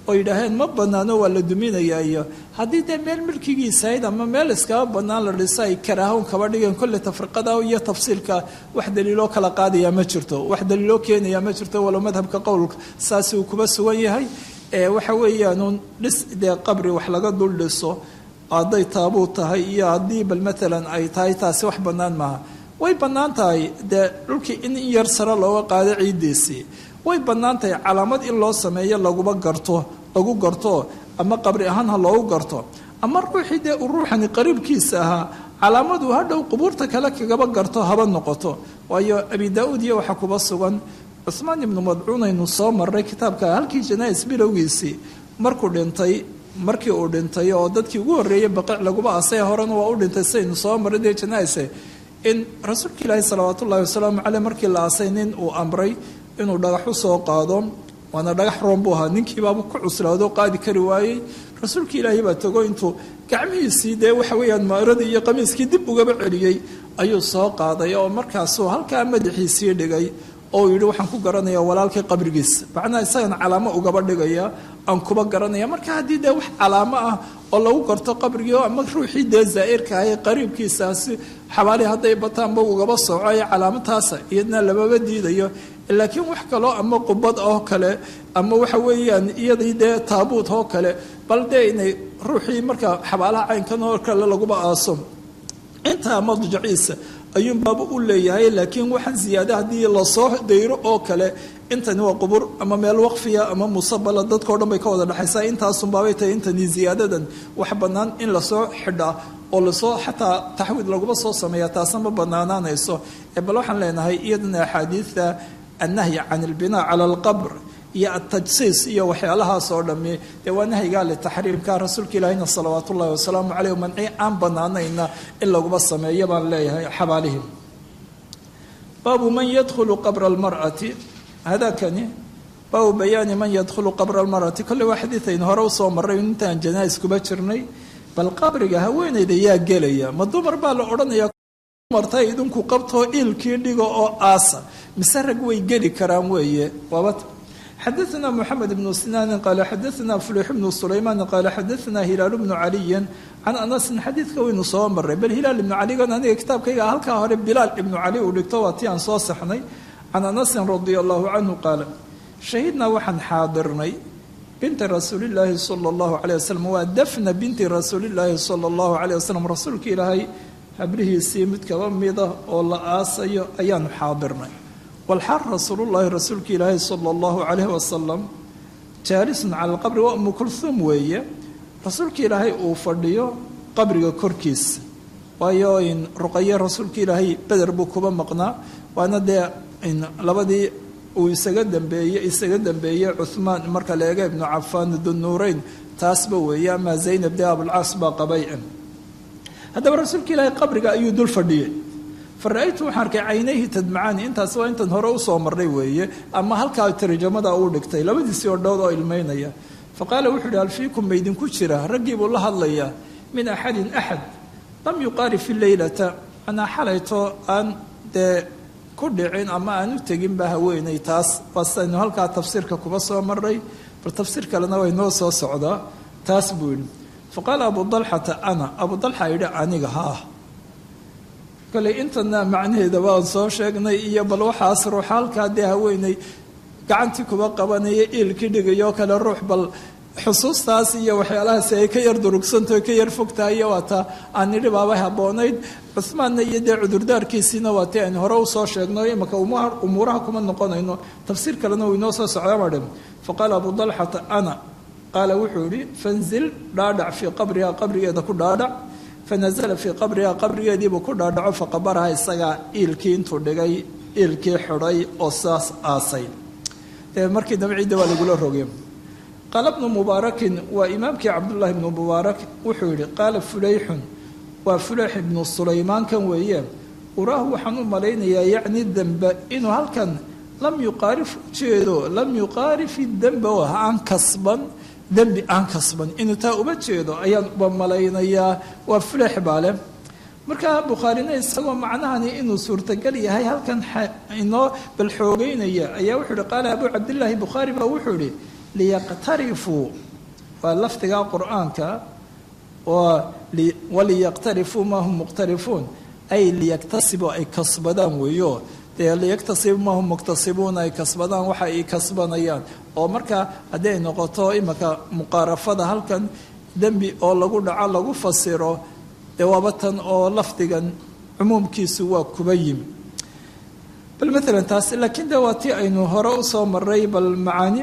oo yidhaaheen ma banaano waa la duminayaa iyo haddii dee meel milkigiisahayd ama meel iskaba banaan la dhiso ay karaahown kaba dhigeen kolle tafriqada iyo tafsiilka wax daliiloo kala qaadaya ma jirto wax daliiloo keenaya ma jirto walow madhabka qowlka saasi uu kuba sugan yahay waxa weeyaanuun dhis dee qabri wax laga dul dhiso hadday taabuu tahay iyo haddii bal maalan ay tahay taasi wax bannaan maaha way bannaan tahay dee dhulkii in in yar sare looga qaado ciiddiisii way bannaan tahay calaamad in loo sameeyo laguba garto lagu garto ama qabri ahaan ha loogu garto ama ruuxii dee uu ruuxani qariibkiisa ahaa calaamadu hadhow qubuurta kale kagaba garto haba noqoto waayo abi daa-uud iyo waxaa kuba sugan cuhmaan ibnu madcuun aynu soo marray kitaabka halkii janais bilowgiisii markuu dhintay markii uu dhintay oo dadkii ugu horreeyey baqiic laguba asay horena waa u dhintay sidaynu soo marray dee janaise in rasuulka ilaahi salawaat ullahi wasalaamu caleyh markii la asay nin uu amray inuu dhagax u soo qaado waana dhagax roon buu ahaa ninkiibaaba ku cuslaado qaadi kari waayey rasuulka ilaahi baa tago intuu gacmihiisii dee waxa weeyaan maaradii iyo qamiiskii dib ugaba celiyey ayuu soo qaaday oo markaasuu halkaa madaxiisii dhigay oo yidhi waxaan ku garanayaa walaalkii qabrigiisa macnaha isagana calaamo ugaba dhigaya aan kuba garanaya marka haddii dee wax calaamo ah oo lagu garto qabrigii ama ruuxii dee zaa'irka ah ee qariibkiisaasi xabaalihi hadday bataanba ugaba soco ee calaamataasa iyadna lamaba diidayo laakiin wax kaloo ama qubad oo kale ama waxa weeyaan iyadii dee taabuut oo kale bal dee inay ruuxii marka xabaalaha caynkan oo kale laguba aaso intaa madjaciisa ayuunbaaba u leeyahay laakiin waxaan ziyaada haddii lasoo dayro oo kale intani waa qubur ama meel waqfiya ama musabala dadkao dhan bay ka wada dhexaysaa intaasunbaabay tahay intani ziyaadadan wax bannaan in lasoo xidhaa oo lasoo xataa taxwiid laguma soo sameeya taasna ma banaanaanayso bal waxaan leenahay iyadana axaadiidta annahyi can ilbinaa cala alqabr iyo atajsiis iyo waxyaalahaas oo dhami dee waa nahyigaa litaxriimka rasuulka ilaahina salawaat ullahi wasalaamu caleyh manci aan banaanayna in laguma sameeyo baan leeyahay xabaalihim baabu man yadkhulu qabra almar'ati hadakani baabu bayaani man yadkhulu qabra almar'ati kolley waa xadiidaynu hore usoo marray intaan janais kuba jirnay bal qabriga haweenayda yaa gelaya ma dumar baa la odhanaya martay idinku qabtoo iilkii dhigo oo aasa mise rag way geli karaan weeye waaba xadaثna mxamed bnu sinaanin qaala xadaثna fulix bnu sulaymaan qaala xadaثna hilaal bnu caliyi can anasin xadiidka waynu soo maray bal hilaal ibnu caligan aniga kitaabkayga halkaa hore bilaal ibnu cali uu dhigto waa ti aan soo saxnay can anasin radia allahu canhu qaala shahidnaa waxaan xaadirnay binti rasuulillaahi sala allahu caleyh wasalam waa dafna binti rasuulillaahi sala allahu caleyh wasalam rasuulka ilaahay habrihiisii mid kaba mida oo la aasayo ayaanu xaadirnay walxaal rasuulullaahi rasuulka ilaahi sala allahu calayhi wasalam jaalisun cala alqabri waa umu kulhuum weeye rasuulka ilaahay uu fadhiyo qabriga korkiisa waayo in ruqaye rasuulka ilaahay beder buu kuba maqnaa waana dee labadii uu isaga dambeeye isaga dambeeyey cuhmaan marka la eega ibnu cafaan dunuureyn taasba weeye amaa zaynab dee abulcaas baa qabay haddaba rasuulka ilaahay qabriga ayuu dul fadhiyey fara-aytu waxaan arkay caynayhi tadmacaani intaas waa intan hore usoo marnay weeye ama halkaa tarjamada uu dhigtay labadiisii odhood oo ilmeynaya fa qaala wuxuu ihi hal fiikum maydinku jira raggii buu la hadlayaa min axadin axad lam yuqaari fi leylata anaa xalayto aan dee ku dhicin ama aan u teginba haweenay taas waasaynu halkaa tafsiirka kuba soo maray bal tafsiir kalena way noo soo socdaa taas buu yidhi fa qaala abu dalxata ana abu dalxa yidhi aniga haa kale intana macnaheeda waan soo sheegnay iyo bal waxaas ruux halkaa dee haweeney gacantii kuba qabanaya iilkii dhigayoo kale ruux bal xusuustaas iyo waxyaalahaasi ay ka yar durugsantaho ka yar fogtahay iyo waata aan nidhi baabay habboonayd cuhmaanna iyo dee cudurdaarkiisiina waa tii aynu hore usoo sheegno imaka umuuraha kuma noqonayno tafsiir kalena uu inoo soo socda madhe fa qaala abu dalxata ana qaala wuxuu yihi fanzil dhaadhac fii qabriha qabrigeeda ku dhaadhac fanazala fii qabriha qabrigeediibuu ku dhaadhaco faqabaraha isagaa iilkii intuu dhigay iilkii xidhay oo saas aasay dee markii dambe ciidda waa lagula rogay qaala bnu mubaarakin waa imaamkii cabdullaahi ibnu mubaarak wuxuu yihi qaala fuleyxun waa fuleyx ibnu sulaymaankan weeye uraahu waxaan u malaynayaa yacni dembe inuu halkan lam yuqaarif ujeedo lam yuqaarifi dembe oo aan kasban dembi aan kasban inuu taa uma jeedo ayaan uba malaynayaa waa fuleyx baale markaa bukhaarina isagoo macnahani inuu suurtagal yahay halkan inoo bal xoogeynaya ayaa wuxuu ihi qaala abuu cabdillaahi bukhaari baa wuxuu ihi liyaqtarifuu waa lafdiga qur-aanka oo waliyaqtarifuu maa hum muqtarifuun ay liyagtasibu ay kasbadaan weeyo dee liyaktasibu maa hum muktasibuuna ay kasbadaan waxa ay kasbanayaan oo markaa haddii ay noqoto imika muqaarafada halkan dembi oo lagu dhaco lagu fasiro dee waaba tan oo lafdigan cumuumkiisu waa kuba yimi bal maalan taas laakiin de waa tii aynu hore usoo maray bal macaani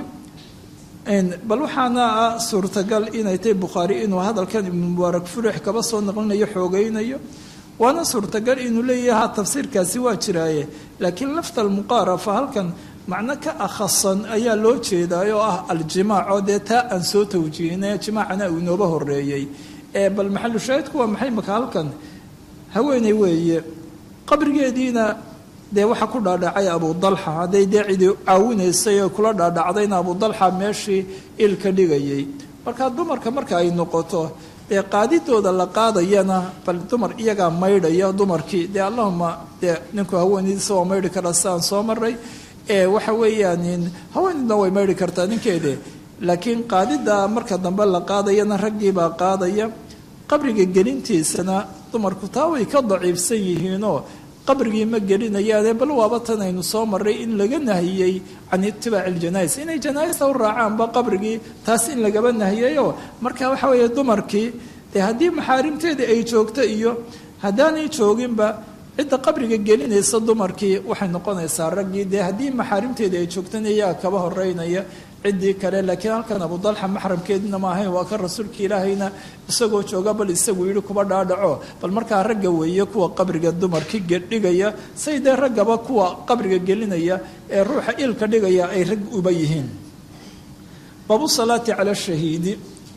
bal waxaana ah suurtagal inay tahay bukhaari inuu hadalkan ibnu mubaarak furix kaba soo naqlinayo xoogeynayo waana suurtagal inuu leeyaha tafsiirkaasi waa jiraaye laakiin lafta almuqaarafa halkan macno ka akhasan ayaa loo jeedaa oo ah aljimaac oo dee taa aan soo tawjihinay jimaacana uu inooba horeeyey bal maxalu shaahidku waa maxay maka halkan haweeney weeye qabrigeediina dee waxaa ku dhaadhacay abu dalxa hadday dee cidi caawinaysay oo kula dhaadhacdayna abu dalxa meeshii ilka dhigayay marka dumarka marka ay noqoto dee qaadidooda la qaadayana bal dumar iyagaa maydhaya dumarkii dee allahuma dee ninku haweenaydiisa waa maydhi karaa sidaan soo maray waxa weeyaan haweenidna way maydhi kartaa ninkeede laakiin qaadida marka dambe la qaadayana raggiibaa qaadaya qabriga gelintiisana dumarku taa way ka daciifsan yihiinoo qabrigii ma gelinayaane bal waaba tan aynu soo maray in laga nahiyey can itibaaci iljanais inay janaaista u raacaanba qabrigii taas in lagaba nahiyayo marka waxa weeye dumarkii dee haddii maxaarimteedii ay joogto iyo haddaanay jooginba cidda qabriga gelinaysa dumarkii waxay noqonaysaa raggii dee haddii maxaarimteedii ay joogtana iyaga kaba horeynaya ciddii kale laakiin halkan abu dalxa maxramkeedina ma ahayn waa kan rasuulka ilaahayna isagoo jooga bal isagu yidhi kuba dhaadhaco bal markaa ragga weeye kuwa qabriga dumarki dhigaya say dee raggaba kuwa qabriga gelinaya ee ruuxa ilka dhigaya ay rag uba yihiin baabu salaati cala shahiidi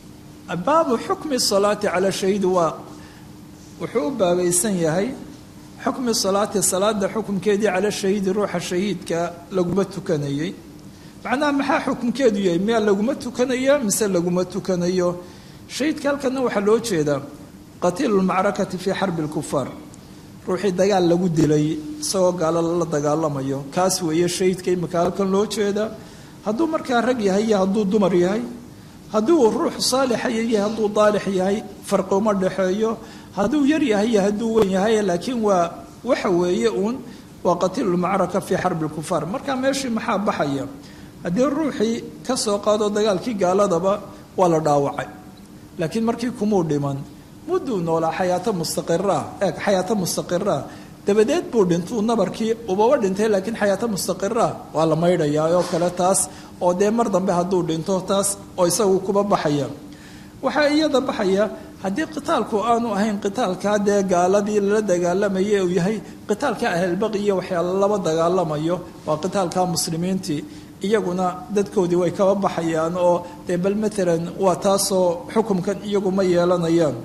baabu xukmi salaati cala shahiidi waa wuxuu u baabaysan yahay xukmi salaati salaada xukumkeedii cala shahiidi ruuxa shahiidka laguma tukanayay macnaha maxaa xukunkeedu yahay miyaa laguma tukanaya mise laguma tukanayo shahiidka halkana waxaa loo jeedaa qatiilu lmacrakati fii xarbi lkufaar ruuxii dagaal lagu dilay isagoo gaalo la dagaalamayo kaas weeye shahiidka imika halkan loo jeedaa hadduu markaa rag yahay iyo hadduu dumar yahay hadduu ruux saalixa yahay hadduu daalix yahay farqi uma dhexeeyo hadduu yar yahay iyo hadduu weyn yahay laakiin waa waxa weeye uun waa qatiilu lmacraka fii xarbi lkufaar marka meeshii maxaa baxaya haddii ruuxii ka soo qaado dagaalkii gaaladaba waa la dhaawacay laakiin markii kumuu dhiman mudduu noolaa xayaato mustaqira eeg xayaato mustaqira dabadeed buu dhintuu nabarkii ubaba dhintay laakiin xayaato mustaqira waa la maydhayaa oo kale taas oo dee mar dambe hadduu dhinto taas oo isagu kuba baxaya waxaa iyada baxaya haddii qitaalku aanu ahayn qitaalkaa dee gaaladii lala dagaalamaye uu yahay qitaalka ahlbaqi iyo waxyaala laba dagaalamayo waa qitaalka muslimiintii iyaguna dadkoodii way kaba baxayaan oo dee bal maalan waa taasoo xukumkan iyagu ma yeelanayaan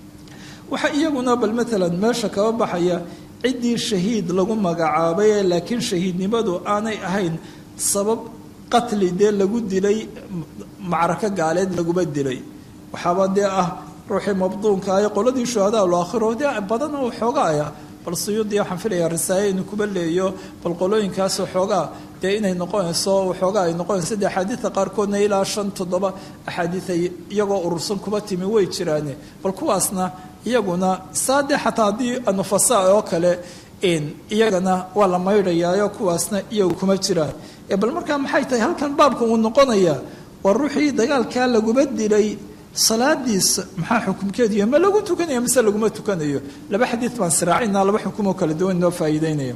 waxaa iyaguna bal maalan meesha kaba baxaya ciddii shahiid lagu magacaabay laakiin shahiidnimadu aanay ahayn sabab qatli dee lagu dilay macrako gaaleed laguma dilay waxaaba dee ah ruuxii mabduunka ah qoladii shuhadaa laakhiro dee badan oo xoogaaya bal suyuudii waxaan filayaa risaale inuu kuba leeyo bal qolooyinkaasoo xoogaa dee inay noqonayso waxoogaa ay noqonayso dee axaadiidta qaarkoodna ilaa shan toddoba axaadiiay iyagoo urursan kuba timi way jiraane bal kuwaasna iyaguna saa dee xataa haddii nufasa oo kale iyagana waa la maydhayaayo kuwaasna iyagu kuma jiraan bal markaa maxay tahay halkan baabka uu noqonaya waa ruuxii dagaalkaa laguma dilay salaadiisa maxaa xukumkeedu yahay ma lagu tukanayo mise laguma tukanayo laba xadiid baan siraacina laba xukumoo kala duwan inoo faa'iideynaya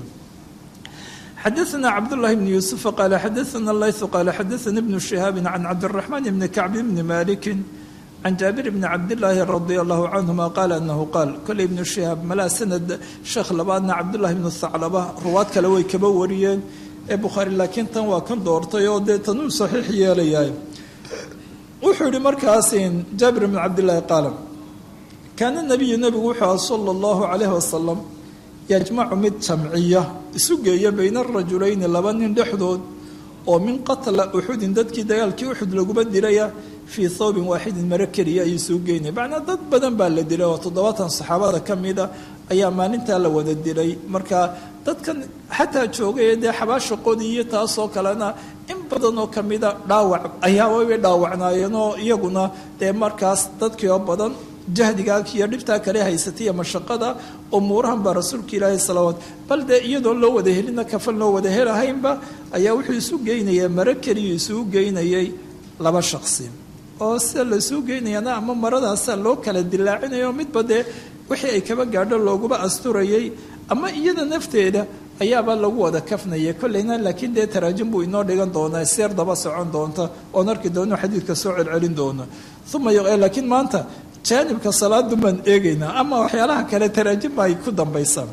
xadaثna cabdالlahi bn yuسufa qaala xadaثna layثu qaala xadaثna ibnu شihaabi can cabdالرaحman bni kacb bni maliki can jaabir bni cabdالlaahi radi allahu canهuma qaala anahu qaal koley ibnu shihaab malaa sanad sheekh labaadna cabdullahi bnu haclaba ruwaad kale way kaba wariyeen ee bukhaari laakiin tan waa kan doortay oo dee tanuu saxiix yeelayahay wuxuu yihi markaas jaabir bn cabdillaahi qaala kaana nabiyu nebigu wuxuu aha sala allahu calayhi wasalam yajmacu mid jamciya isu geeya bayna arajulayni laba nin dhexdood oo min qatla uxudin dadkii dagaalkii uxud laguma dilaya fii thawbin waaxidin maro keliya ayuu suu geynaya macnaa dad badan baa la dilay oo toddobaatan saxaabada ka mida ayaa maalintaa la wada dilay marka dadkan xataa joogay dee xabaashaqoodii iyo taasoo kalena in badan oo kamida dhaawac ayaababay dhaawacnaayeen oo iyaguna dee markaas dadkii oo badan jahdigaa iyo dhibtaa kale haysatay iyo mashaqada umuurahan baa rasuulka ilaahi salawaat bal dee iyadoon loo wada helina kafan loo wada helahaynba ayaa wuxuu isu geynaya maro keliyu isugu geynayay laba shaqsi oo sida laisuu geynayana ama maradaasaa loo kala dilaacinayo midba dee wixii ay kaba gaadho looguba asturayay ama iyada nafteeda ayaaba lagu wada kafnaya kolleyna laakiin dee taraajim buu inoo dhigan doonaa seer daba socon doonta oon arki doono xadiidka soo celcelin doono uma laakiin maanta jaanibka salaadu baan eegaynaa ama waxyaalaha kale taraajim ay ku dambaysaa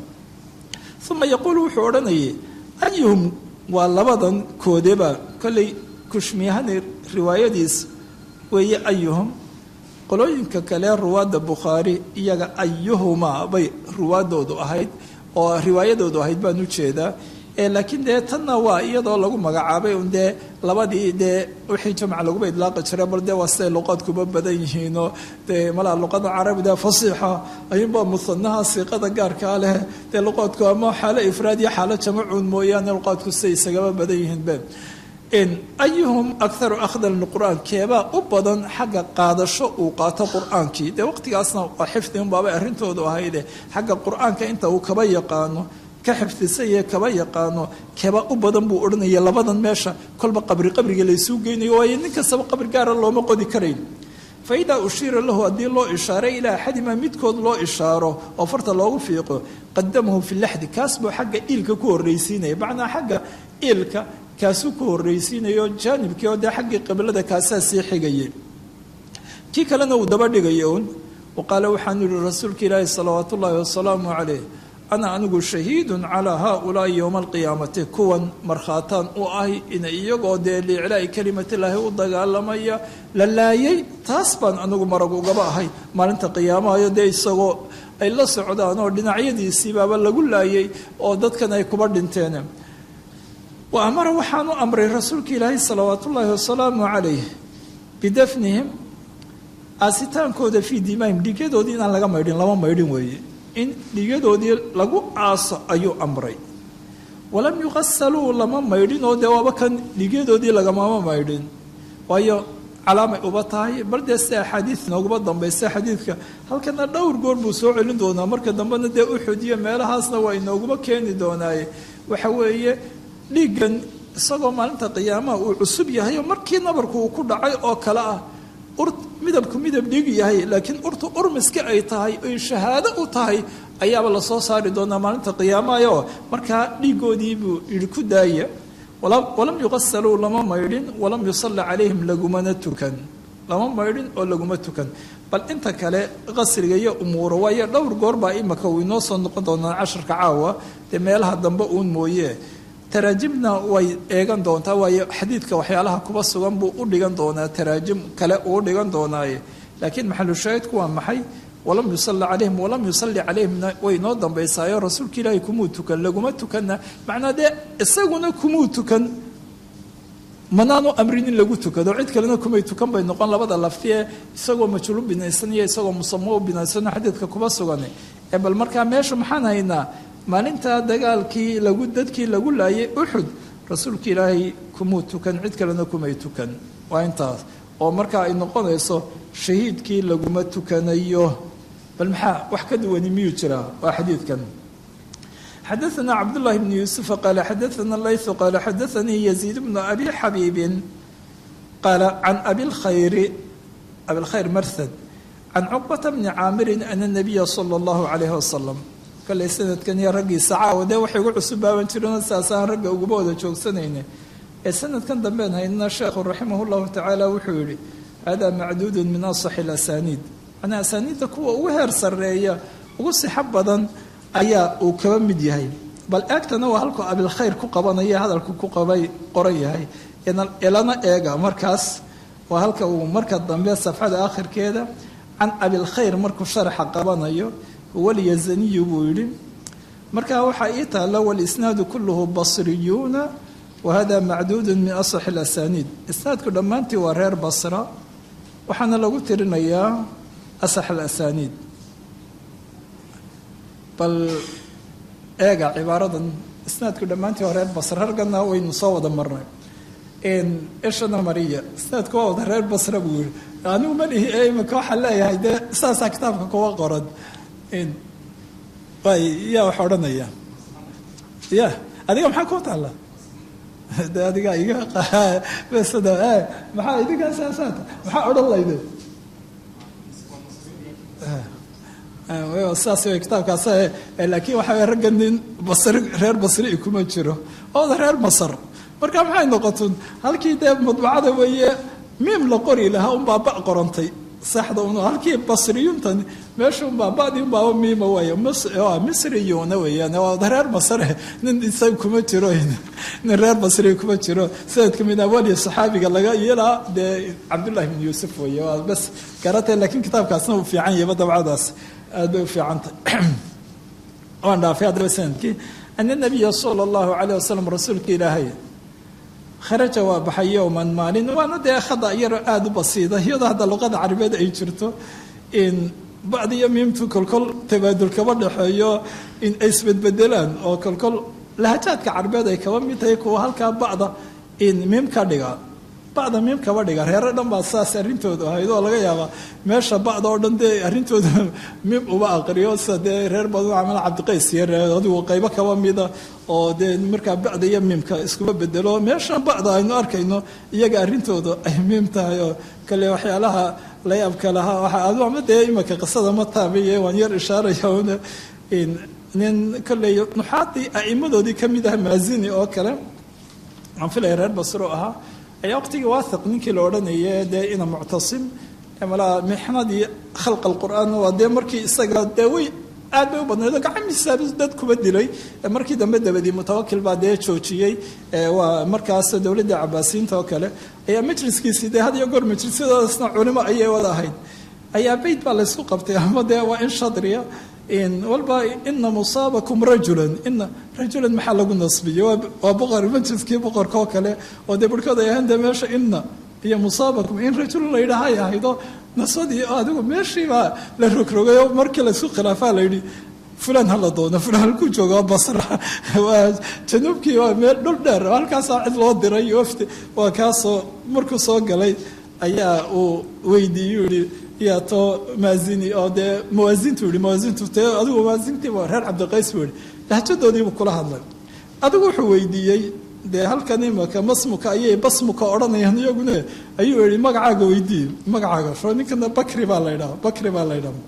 uma yaquulu wuxuu odhanayay ayuhum waa labadan koodeba kolley kushmiyahani riwaayadiis weeye ayuhum qolooyinka kale ruwaadda bukhaari iyaga ayuhumaa bay ruwaadoodu ahayd oo riwaayadoodu ahayd baan ujeedaa laakiin dee tanna waa iyadoo lagu magacaabay un dee labadii dee wixii jamc laguba idlaaqi jira bal dee waa siday luqaadkuba badan yihiinoo dee malaa luqada carabida fasiixa ayuunbaa musanaha siiqada gaarkaa leh dee luqaadku ama xaalo ifraad iyo xaalo jamacuun mooyaane luqaadku siday isagaba badan yihiin be ayuhum akharu akhdan liqur'aan keebaa u badan xagga qaadasho uu qaato qur-aankii dee waqtigaasna waa xifdi unbaabay arrintoodu ahayde xagga qur-aanka inta uu kaba yaqaano ka xifdisaye kaba yaqaano keebaa u badan buu odhanaya labadan meesha kolba qabri qabriga laysuu geynayo waayo nin kastaba qabri gaara looma qodi karayn fa idaa ushiira lahu haddii loo ishaaray ilaa axadimaa midkood loo ishaaro oo farta loogu fiiqo qadamahu fi laxdi kaas buu xagga iilka ku horraysiinaya macnaa xagga iilka kaasuu ku horraysiinayo jaanibkii oo dee xaggii qiblada kaasaa sii xigayay kii kalena uu daba dhigaya un wa qaala waxaanu yihi rasuulka ilaahi salawaat ullaahi wasalaamu calayh ana anigu shahiidun calaa haaulaai yowma alqiyaamati kuwan markhaataan u ahy in iyagoo dee liiclaa'i kelimatilaahi u dagaalamaya la laayay taas baan anigu marag ugaba ahay maalinta qiyaamahayo dee isagoo ay la socdaan oo dhinacyadiisiibaaba lagu laayay oo dadkan ay kuba dhinteen wa amara waxaanu amray rasuulka ilaahi salawaat ullaahi wasalaamu calayh bidafnihim aasitaankooda fii dimaahim dhiigyadoodii inaan laga maydhin lama maydhin weeye in dhiigyadoodii lagu aaso ayuu amray walam yuqasaluu lama maydhin oo dee waaba kan dhiigyadoodii lagamama maydhin waayo calaamay uba tahay bal dee si axaadiid nooguma dambaysa xadiidka halkana dhowr goor buu soo celin doonaa marka dambena dee uxud iyo meelahaasna waa inooguma keeni doonaaye waxa weeye dhiiggan isagoo maalinta qiyaamaha uu cusub yahay oo markii nabarku uu ku dhacay oo kale ah ur midabku midab dhiig yahay laakiin urtu urmiska ay tahay oy shahaado u tahay ayaaba lasoo saari doonaa maalinta qiyaamahaoo markaa dhiigoodii buu yidhi ku daaya walam yuqasaluu lama maydhin walam yusalla calayhim lagumana tukan lama maydhin oo laguma tukan bal inta kale qasriga iyo umuura waayo dhowr goor baa imaka uu inoo soo noqon doonaa casharka caawa dee meelaha dambe uun mooye taraajimna way eegan doontaa waayo xadiidka waxyaalaha kuba sugan buu u dhigan doonaa taraajim kale uu dhigan doonaaye laakiin maxalushaahidku waa maxay walam yusali calayhim walam yusalli calayhimna way noo dambaysaayo rasuulka ilaahay kumuu tukan laguma tukanna macnaa dee isaguna kumuu tukan manaanu amrin in lagu tukado cid kalena kumay tukan bay noqon labada lafti ee isagoo majhuulu binaysan iyo isagoo musamo u binaysano xadiidka kuba sugan ee bal markaa meesha maxaan haynaa maalintaa dagaalkii lagu dadkii lagu laayay uxud rasuulka ilaahay kumuu tukan cid kalena kumay tukan waa intaas oo markaa ay noqonayso shahiidkii laguma tukanayo bal maxaa wax ka duwani miyuu jiraa waa xadiidkan xadaثna cabdالlahi bn yuusufa qaala xadaثna layثu qaala xadaثanii yaziid bnu abi xabiibin qaala can abikhayri abilkhayr marhad can cuqbata bni caamirin ana الnabiya salى اllahu عalayh wasalam kale sanadkan iyo raggiisa caawa dee waxay ugu cusubaaban jireen saasaan ragga uguba wada joogsanayne ee sanadkan dambeen haynana sheekhu raximah llahu tacaala wuxuu yihi hada macduudu min asaxi اlasaniid manaa asaaniidda kuwa ugu heer sareeya ugu sixo badan ayaa uu kaba mid yahay bal eegtana waa halkuu abilkhayr ku qabanaya hadalku ku qabay qoran yahay elana eega markaas waa halka uu marka dambe safxada akhirkeeda can abilkhayr markuu sharaxa qabanayo huwa lyazaniyu buu yidhi markaa waxaa ii taalla walisnaadu kulluhu basriyuuna wahada macduudu min asaxi اlasaniid isnaadku dhammaantii waa reer basra waxaana lagu tirinayaa asax alasaniid bal eega cibaaradan isnaadku dhammaantii hore basre rargana waynu soo wada marnay ishana mariya isnaadku waa wada reer basre buu yihi anigu ma dhihi ee imika waxaa leeyahay dee saasaa kitaabka kuwa qoran way yaa wax odhanaya ya adiga maxaa ku taalla de adiga iga besada maxaa idinkaa saasaata maxaa odhan layde saas way kitaabkaas laakiin waxa way ragga nin basri reer basri kuma jiro ooda reer masar marka maxay noqotun halkii dee madbacada weeye miim la qori lahaa unbaa ba qorantay saxda un halkii basriyuntan meesha unbaa badi unbaaba miima weeye misriyuuna weeyaan ooda reer masare nin isaga kuma jiro nin reer basri kuma jiro sanadka min awaliya saxaabiga laga yeelaa dee cabdullahi bin yuusuf weeye waa bas garatay laakiin kitaabkaasna uu fiican yahayba dabcadaas aad bay u fiicantay waan dhaafay haddaba sanadkii ana nabiya sala allahu calayh wasalam rasuulka ilaahay kharaja waa baxay yowman maalin waana dee khada yaro aada u basiida iyadoo hadda luqada carabeed ay jirto in bacdiyo miimtu kolkol tabaadul kaba dhexeeyo in ay isbedbedelaan oo kolkol lahajaadka carabeed ay kaba mid tahay kuwa halkaa bacda in miim ka dhiga bacda miim kaba dhiga reero dhan baa saas arrintoodu ahayd oo laga yaabaa meesha bacda oo dhan dee arrintooda miim uba aqriyo sida dee reer badan camal cabdiqays iyo adigu qaybo kaba mida oo dee markaa bacda iyo miimka iskuba bedelo meesha bacda aynu arkayno iyaga arrintooda ay miim tahay oo kale waxyaalaha layaabka lahaa waxa adu ama dee imika qisada ma taabiye waan yar ishaaraya una nin kolley nuxaadii a'imadoodii ka mid ah maazini oo kale aan filaya reer basro ahaa ayaa waqtigii waathiq ninkii la odhanaya dee ina muctasim malaa mixnadii khalqa alqur'aan waa dee markii isaga dee way aad bay u badnayd oo gacamiisa dad kuba dilay markii dambe dabadii mutawakil baa dee joojiyey waa markaas dowladda cabaasiyiinta oo kale ayaa majliskiisii dee had iyo goor majlisyadaasna culimo ayay wada ahayd ayaa beyt baa laysku qabtay ama dee waa in shadriya walba ina musaabakum rajulan ina rajulan maxaa lagu nasbiye waa boqor majliskii boqorka oo kale oo dee barhkood ay ahayn dee meesha ina iyo musaabakum in rajulan la yidhaahay ahaydo nasbadii adigu meeshiibaa la rogrogay oo markii laysku khilaafaa la yidhi fulan hala doono fulan halkuu jooga waa basra waa januubkii waa meel dhul dheer halkaasaa cid loo diray wafdi waa kaasoo markuu soo galay ayaa uu weydiiyey yihi yaa too maazini oo dee muwaasintu yihi muwaasintu te adigu muwaasintiiba reer cabdiqays buu yihi lahjadoodiibuu kula hadlay adigu wuxuu weydiiyey dee halkan imaka masmuka ayay basmuka odhanayaan iyaguna ayuu yihi magacaaga weydiiye magacaaga soo ninkana bakri baa la ydhaha bakri baa la ydhaha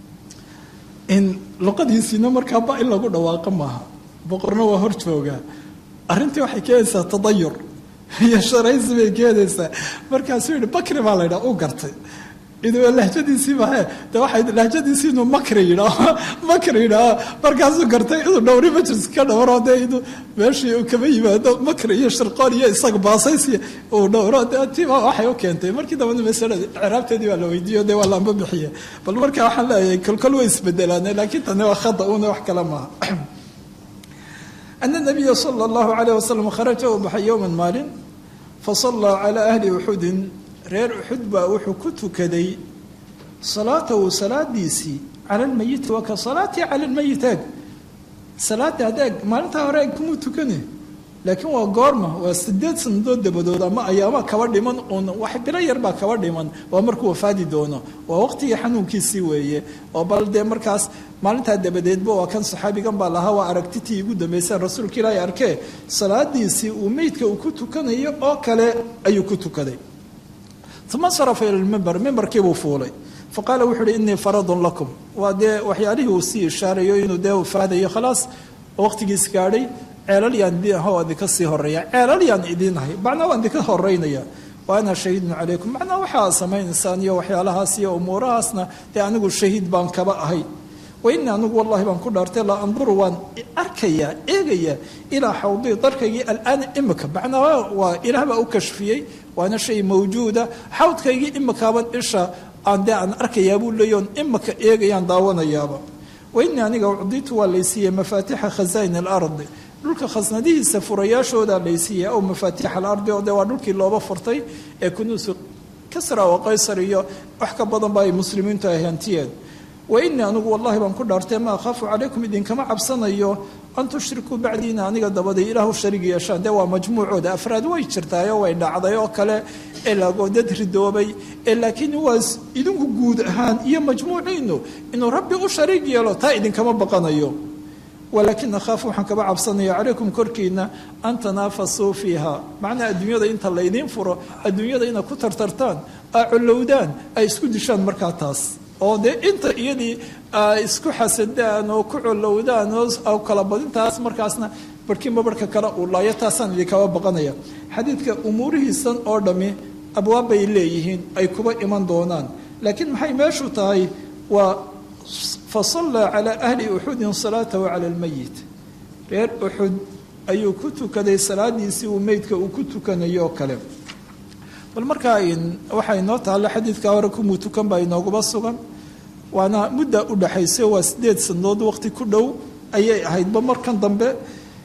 in luqadiisiina markaa ba in lagu dhawaaqo maaha boqorna waa hor joogaa arrintii waxay keenaysaa tadayur iyo sharaysi bay keenaysaa markaasuu yihi bakri baa la ydhaha uu gartay idoo lahjadiisiiba he de waxay lahjadiisii inuu makri yidhaaho makri yidhaaho markaasuu gartay inuu dhowri majlis ka dhowro dee inuu meeshii uu kaba yimaado makri iyo shirqoon iyo isaga baasaysi uu dhowro de tiba waxay u keentay markii dambana masalada ciraabteedii baa la weydiiyo dee waa laamba bixiye bal marka waxaan leeyahay kolkol way isbedelaane laakiin tani waa khada una wax kale maaha ana nabiya sala allahu calayh wasalam kharaja uu baxay yowman maalin fasallaa calaa ahli uxudin reer uxud baa wuxuu ku tukaday salaatahu salaadiisii cala lmayiti waa ka salaatii cala lmayit eeg salaada adeeg maalintaa hore eeg kumuu tukane laakiin waa goorma waa sideed sanadood dabadood ama ayaama kaba dhiman uun wax bilo yar baa kaba dhiman waa markuu wafaadi doono waa waqtigii xanuunkiisii weeye oo bal dee markaas maalintaa dabadeedba waa kan saxaabigan baa lahaa waa aragtitii igu dambayseen rasuulka ilaahay arkee salaadiisii uu meydka uu ku tukanayo oo kale ayuu ku tukaday uma sarafa ila lmimber mimbarkiibuu fuulay faqaala wuxu uhi inii faradun lakum waa dee waxyaalihii uu sii ishaarayo inuu dee wafaadayo khalaas waqtigiis gaadhay ceelal yaan idin aha waa idinka sii horeeya ceelal yaan idin ahay macnaa waan idinka horeynaya wa ana shahiidun calaykum macnaa waxaa samaynaysaan iyo waxyaalahaas iyo umuurahaasna dee anigu shahiid baan kaba ahay wa inii anigu wallahi baan ku dhaartay laa anduru waan arkayaa eegayaa ilaa xawdii darkaygii alaana imika macnaa waa ilaah baa u kashfiyey waana shay mawjuuda xawdkaygii imikaaban isha aan dee aan arkayaa buu leeya on imika eegayaan daawanayaaba wa inii aniga ucditu waa laysiiyey mafaatixa khazaa'in alardi dhulka khasnadihiisa furayaashoodaa laysiiyey aw mafaatiixa alardi oo dee waa dhulkii looba furtay ee kunuusu kasra oo qaysar iyo wax ka badan ba ay muslimiintu ay hantiyeen wa inii anigu wallahi baan ku dhaartay ma akhaafu calaykum idinkama cabsanayo an tushrikuu bacdiina aniga dabaday ilaahu sharig yeeshaan dee waa majmuucooda afraad way jirtaayo way dhacday oo kale elagoo dad ridoobay ee laakiin waa idinku guud ahaan iyo majmuuciinu inuu rabbi u shariig yeelo taa idinkama baqanayo walaakin akhaafu waxaan kaba cabsanaya calaykum korkiina an tanaafasuu fiiha macnaa adduunyada inta laydiin furo adduunyada inaad ku tartartaan aa collowdaan ay isku dishaan markaa taas oo dee inta iyadii isku xasadaan oo ku collowdaan oo kala badintaas markaasna barhkiinba barhka kale uu laayo taasaan idinkaba baqanaya xadiidka umuurihiisan oo dhammi abwaab bay leeyihiin ay kuba iman doonaan laakiin maxay meeshu tahay waa fasallaa calaa ahli uxudin salaatahu cala almayit reer uxud ayuu ku tukaday salaadiisii uu meydka uu ku tukanayo oo kale bal markaa waxaa inoo taalla xadiidka hore kumuu tukan baa inooguma sugan waana mudda u dhaxaysa waa sideed sanadood waqti ku dhow ayay ahaydba markan dambe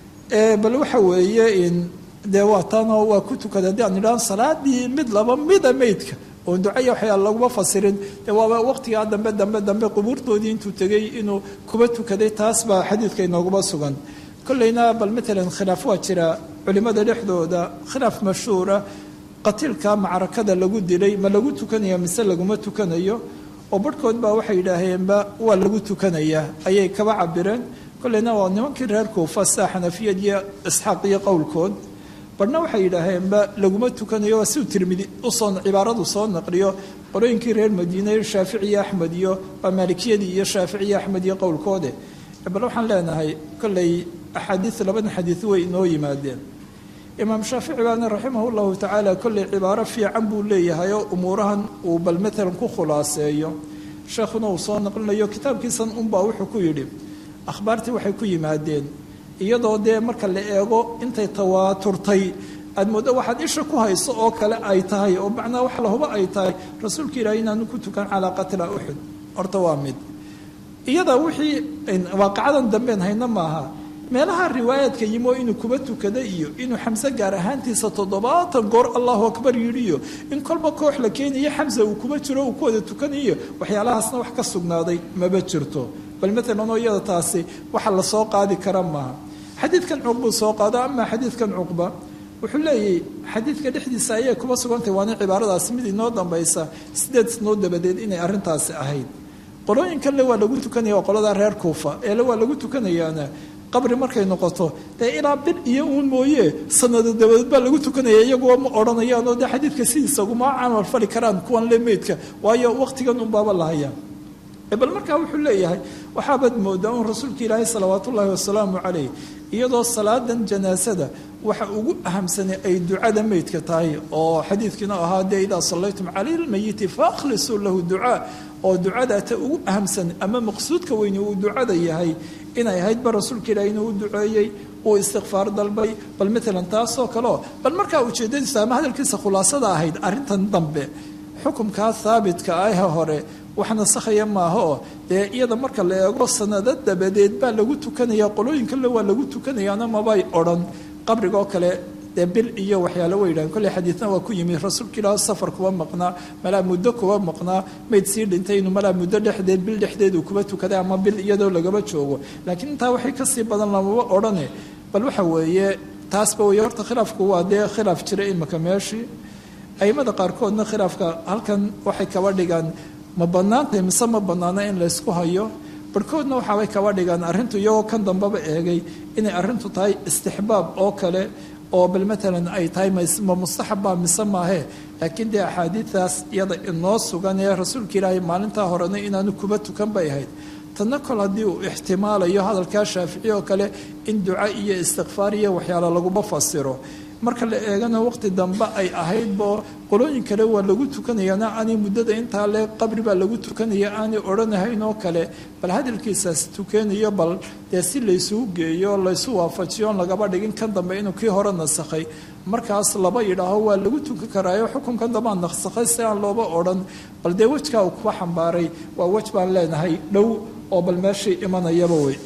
bal waxa weeye dee waa taanoo waa ku tukaday haddii aan idhahan salaadii mid laba mida meydka oon ducaya waxyaa laguma fasirin dee waaba waqtigaa dambe dambe dambe qubuurtoodii intuu tegay inuu kuba tukaday taas baa xadiidka inooguma sugan kolleyna bal matalan khilaaf waa jira culimada dhexdooda khilaaf mashhuura qatiilka macrakada lagu dilay ma lagu tukanaya mise laguma tukanayo oo barhkood baa waxay yidhaaheenba waa lagu tukanayaa ayay kaba cabireen kolleyna waa nimankii reer kuufa saa xanafiyad iyo isxaaq iyo qowlkood barhna waxay yidhaaheenba laguma tukanayo waa siuu tirmidi usoo cibaaradu soo naqliyo qorooyinkii reer madiine shaafici iyo axmed iyo waa maalikiyadii iyo shaafici iyo axmed iyo qowlkoode bal waxaan leenahay kolley axaadiis labadan xadiis way inoo yimaadeen imaam shaafici baana raximah llahu tacaala kolley cibaaro fiican buu leeyahay oo umuurahan uu bal matalan ku khulaaseeyo sheekhuna uu soo naqlinayo kitaabkiisan unbaa wuxuu ku yidhi akhbaartii waxay ku yimaadeen iyadoo dee marka la eego intay tawaaturtay aad mooddo waxaad isha ku hayso oo kale ay tahay oo macnaa wax lahuba ay tahay rasuulka ilaahay inaanu ku tukan calaa qatla uxud horta waa mid iyada wixii waaqacadan dambeen hayna maaha meelaha riwaayaadka yimo inuu kuba tukada iyo inuu xamse gaar ahaantiisa toddobaatan goor allahu akbar yidhiyo in kolba koox la keenayo xamse uu kuba jiro uu ku wada tukanayo waxyaalahaasna wax ka sugnaaday maba jirto bal maalan oo iyada taasi waxa lasoo qaadi kara maaha xadiidkan cuqbuu soo qaado ama xadiidkan cuqba wuxuu leeyahy xadiidka dhexdiisa ayay kuba sugantahay waana cibaaradaasi mid inoo dambaysa sideed sanood dabadeed inay arrintaasi ahayd qolooyinkanle waa lagu tukanaya waa qolada reer kuufa eele waa lagu tukanayaana qabri markay noqoto dee ilaa bil iyo uun mooye sanado dabadeed baa lagu tukanaya iyaguo ma odhanayaanoo dee xadiidka sidiisa uguma camal fali karaan kuwan le meydka waayo waqtigan unbaaba lahaya bal markaa wuxuu leeyahay waxaabaad moodaa un rasuulka ilaahay salawaat ullaahi wasalaamu calayh iyadoo salaadan janaasada waxa ugu ahamsanay ay ducada meydka tahay oo xadiidkiina ahaa dee idaa sallaytum cala lmayiti fakhlisuu lahu ducaa oo ducada ta ugu ahamsan ama maqsuudka weyni uu ducada yahay inay ahaydba rasuulka ilaahay inuu u duceeyey uu istikfaar dalbay bal maalan taasoo kaleo bal markaa ujeedadiisa ama hadalkiisa khulaasada ahayd arrintan dambe xukumkaa haabitka ah hore wax nasakhaya maaha oo dee iyada marka la eego sanado dabadeed baa lagu tukanaya qolooyinkanle waa lagu tukanayaana mabay odhan qabriga oo kale dee bil iyo waxyaale way yidhahen kolley xadiidna waa ku yimi rasuulka ilaah safar kuba maqnaa malaa muddo kuba maqnaa mayd sii dhintay inuu malaa muddo dhexdeed bil dhexdeed uu kuba tukaday ama bil iyadoo lagaba joogo laakiin intaa waxay kasii badan lamaba odhane bal waxa weeye taasba weeye horta khilaafku waa dee khilaaf jira imika meeshii aimada qaarkoodna khilaafka halkan waxay kaba dhigaan ma bannaantahay mise ma bannaana in laysku hayo barhkoodna waxaabay kaba dhigaan arrintu iyagoo kan dambaba eegay inay arrintu tahay istixbaab oo kale oo bal maalan ay tahay ma mustaxabbaa mise maahee laakiin dee axaadiidaas iyada inoo sugan ee rasuulka ilaahay maalintaa horena inaanu kuba tukan bay ahayd tanna kol haddii uu ixtimaalayo hadalkaa shaafici oo kale in duca iyo istikfaar iyo waxyaalo laguma fasiro marka la eegana waqti dambe ay ahaydbo qolooyin kale waa lagu tukanayaana aanay muddada intaa le qabri baa lagu tukanaya aanay odhanahayn oo kale bal hadalkiisaas tukeenayo bal dee si laysugu geeyo laysu waafajiyo on lagaba dhigin kan dambe inuu kii hore nasakhay markaas laba yidhaaho waa lagu tukan karaayo xukunkan dambaa nasakhay si aan looba odhan bal dee wejkaa uu kuba xambaaray waa wej baan leenahay dhow oo bal meeshii imanayaba wey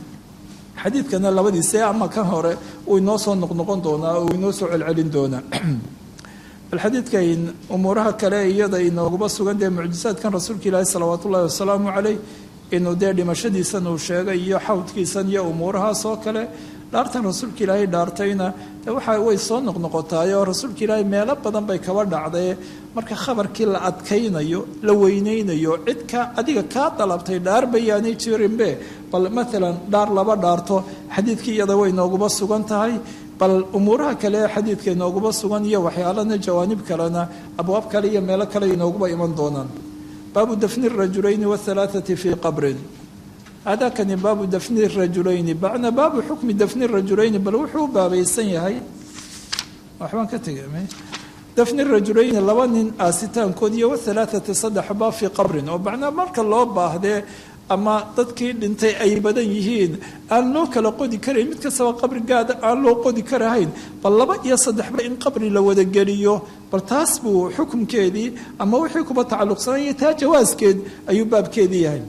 xadiidkana labadiise ama kan hore uu inoo soo noqnoqon doonaa oo inoo soo celcelin doonaa bal xadiidkan umuuraha kale iyada inooguma sugan dee mucjisaadkan rasuulka ilaahi salawaat ullahi wasalaamu caleyh inuu dee dhimashadiisan uu sheegay iyo xawdkiisan iyo umuurahaas oo kale dhaartan rasuulka ilaahay dhaartayna de waxa way soo noqnoqotaay oo rasuulka ilaahay meelo badan bay kaba dhacdae marka khabarkii la adkaynayo la weynaynayo cid ka adiga kaa dalabtay dhaar bayaanay jirinbe bal maalan dhaar laba dhaarto xadiidkii iyada way nooguba sugan tahay bal umuuraha kale ee xadiidka inooguba sugan iyo waxyaalana jawaanib kalena abwaab kale iyo meelo kale inooguba iman doonaan baabu dafni rajulayni wahalaathati fii qabrin hadakani baabu dafni rajulayni bacna baabu xukmi dafni rajulayni bal wuxuu u baabaysan yahay waxbaan ka tegay dafni rajulayni laba nin aasitaankood iyo wahalaathati saddexba fii qabrin oo macnaa marka loo baahdee ama dadkii dhintay ay badan yihiin aan loo kala qodi karayn mid kastaba qabri gaada aan loo qodi karahayn bal laba iyo saddexba in qabri la wadageliyo bal taas buu xukumkeedii ama wixii kuba tacalluqsanaya taa jawaaskeed ayuu baabkeedii yahay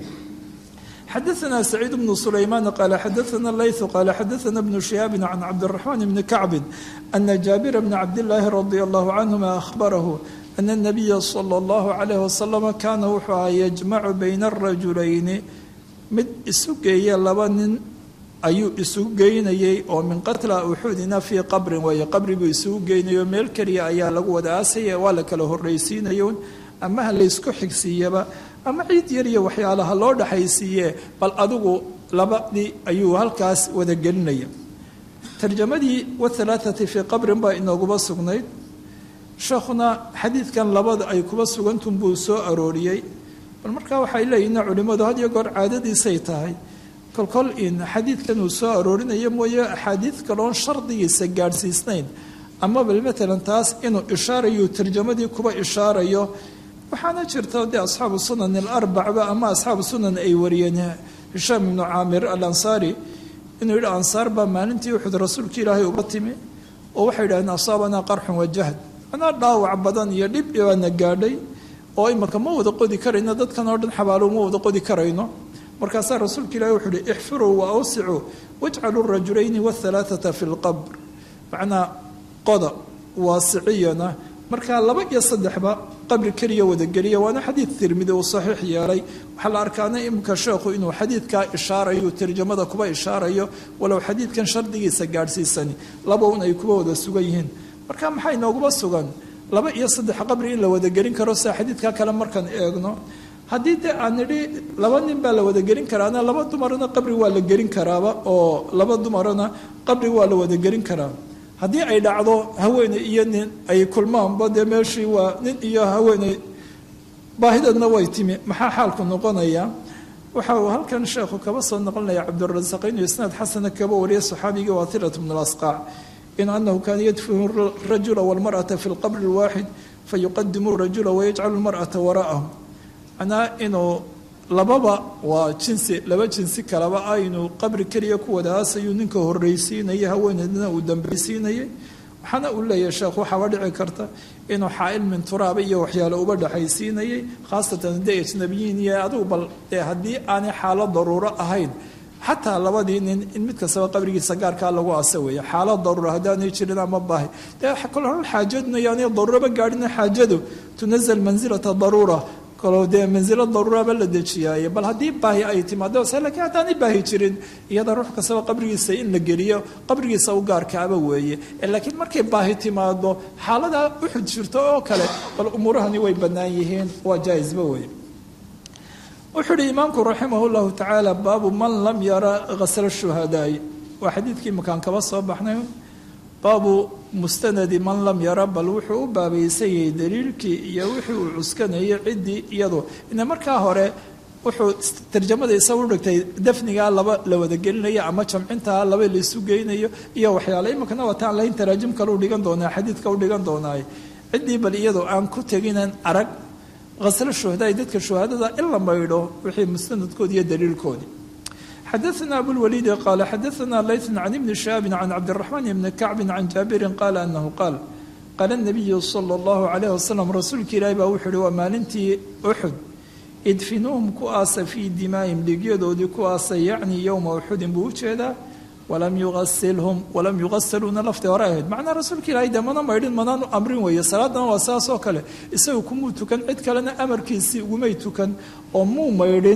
xadaثna سacيid بن سlayman qala xadaثna layث qala xadaثna بن شhihaabi can cabdالرaحman بni kacbi أna jaabir bna cabdالlahi radي الlah canهuma أhbarahu أن النبي صلى الله عليه وسلم kaana wuxuu ahaa yجmacu bayna الrajulayni mid isu geeya laba nin ayuu isugu geynayay oo min qatla uxudina fii qabrin weeye qabri buu isugu geynayo meel keliya ayaa lagu wada aasaya waa la kala horraysiinayo ama ha laysku xigsiiyaba ama ciid yar iyo waxyaalaha loo dhaxaysiiye bal adigu labadii ayuu halkaas wada gelinaya tarjamadii wahalaathati fii qabrin baa inooguba sugnayd sheekhuna xadiidkan labada ay kuba sugantun buu soo arooriyey bal markaa waxay leeyihin culimmadu had iyo goor caadadiisay tahay kolkol in xadiidkan uu soo aroorinayo mooye axaadiid kaloon shardigiisa gaadhsiisnayn ama bal matalan taas inuu ishaarayo tarjamadii kuba ishaarayo waxaana jirta dee asxaabu sunan alarbacba ama asxaabu sunan ay wariyeen hishaam ibnu caamir alansaari inuu yidhi ansaar baa maalintii uxud rasuulka ilaahay uba timi oo waxay yidhahdeen asaabanaa qarxun wajahd anaa dhaawac badan iyo dhib baana gaadhay oo imaka ma wada qodi karayno dadkan oo dhan xabaalo ma wada qodi karayno markaasaa rasuulka ilahi wuxuu uhi ixfiruu wa awsicuu wajcaluu rajulayni wahalaathata fi lqabr macnaa qoda waasiciyana markaa laba iyo saddexba qabri keliya wadageliya waana xadiid tirmidi uu saxiix yeelay waxaa la arkaana imika sheekhu inuu xadiidkaa ishaarayo tarjamada kuba ishaarayo walow xadiidkan shardigiisa gaadhsiisani laba un ay kuba wada sugan yihiin marka maxaa inooguba sugan laba iyo saddex qabri in la wadagelin karo sida xadiidka kale markaan eegno haddii dee aan nidhi laba nin baa la wadagelin karaana laba dumarna qabri waa la gelin karaaba oo laba dumarna qabri waa la wadagelin karaa haddii ay dhacdo haweeney iyo nin ay kulmaanba dee meeshii waa nin iyo haweeney baahidadna way timi maxaa xaalku noqonaya waxa uu halkan sheekhu kaba soo noqonaya cabdirasaaq inuu isnaad xasana kaba wariyay saxaabigii waatilat bn lasqaac in anahu kaana yadfinu rajula walmar'ata fi lqabri lwaaxid fayuqadimu rajula wayajcalu lmar'ata wara'ahu macnaa inuu lababa waa jinsi laba jinsi kalaba ah inuu qabri keliya ku wada aasayuu ninka horraysiinaya haweeneydna uu dambaysiinayay waxaana uu leeyahay sheekh waxaaba dhici karta inuu xaail min turaaba iyo waxyaale uba dhexaysiinayay khaasatan dee ajnabiyiin iyo adigu bal dee haddii aanay xaalo daruuro ahayn xataa labadii nin in mid kastaba qabrigiisa gaarkaa lagu asa weeye xaalad daruura haddaanay jirin ama baahi dee kol hor xaajaduna yaanay daruuraba gaadhina xaajadu tunazal mansilata daruura kaloo dee mansilo daruuraba la dejiyaaye bal haddii baahi ay timaado se lakiin haddaanay baahi jirin iyada ruux kastaba qabrigiisa in la geliyo qabrigiisa u gaarkaaba weeye laakiin markay baahi timaado xaaladaa uxud jirto oo kale bal umuurahani way bannaan yihiin waa jaa-isba weye wuxuu uhi imaamku raximah llahu tacaala baabu man lam yara hasla shuhadaai waa xadiidkii makaan kaba soo baxnay baabu mustanadi man lam yara bal wuxuu u baabaysan yahay daliilkii iyo wixii uu cuskanayay ciddii iyadu ina markaa hore wuxuu tarjamada isagu dhigtay dafnigaa laba la wadagelinayo ama jamcintaa laba laisu geynayo iyo waxyaale iminkana wataan lahayn taraajim kale u dhigan doonaa xadiidka u dhigan doonaaye ciddii bal iyadu aan ku teginan arag haslo shuhadaai dadka shuhadada in la maydho wixii mustanadkoodi iyo daliilkoodii xadaثna abulwaliidi qaala xadaثna layثn can ibni shihaabi can cabdiraxmaan ibni kacbi can jaabirin qaala anahu qaal qaala nabiyu sala اllahu alayh wasalam rasuulka ilaahi baa wuxuu uhi waa maalintii uxud idfinuuhum ku aasa fii dimaa'ihim dhigyadoodii ku aasa yacni yowma uxudin buu ujeedaa walam yuasilhum walam yugasaluuna laftii hore ahayd macnaa rasuulka ilaahay dee mana maydhin manaanu amrin weeye salaadana waa saas oo kale isagu kumuu tukan cid kalena amarkiisii ugumay tukan oo muu maydhin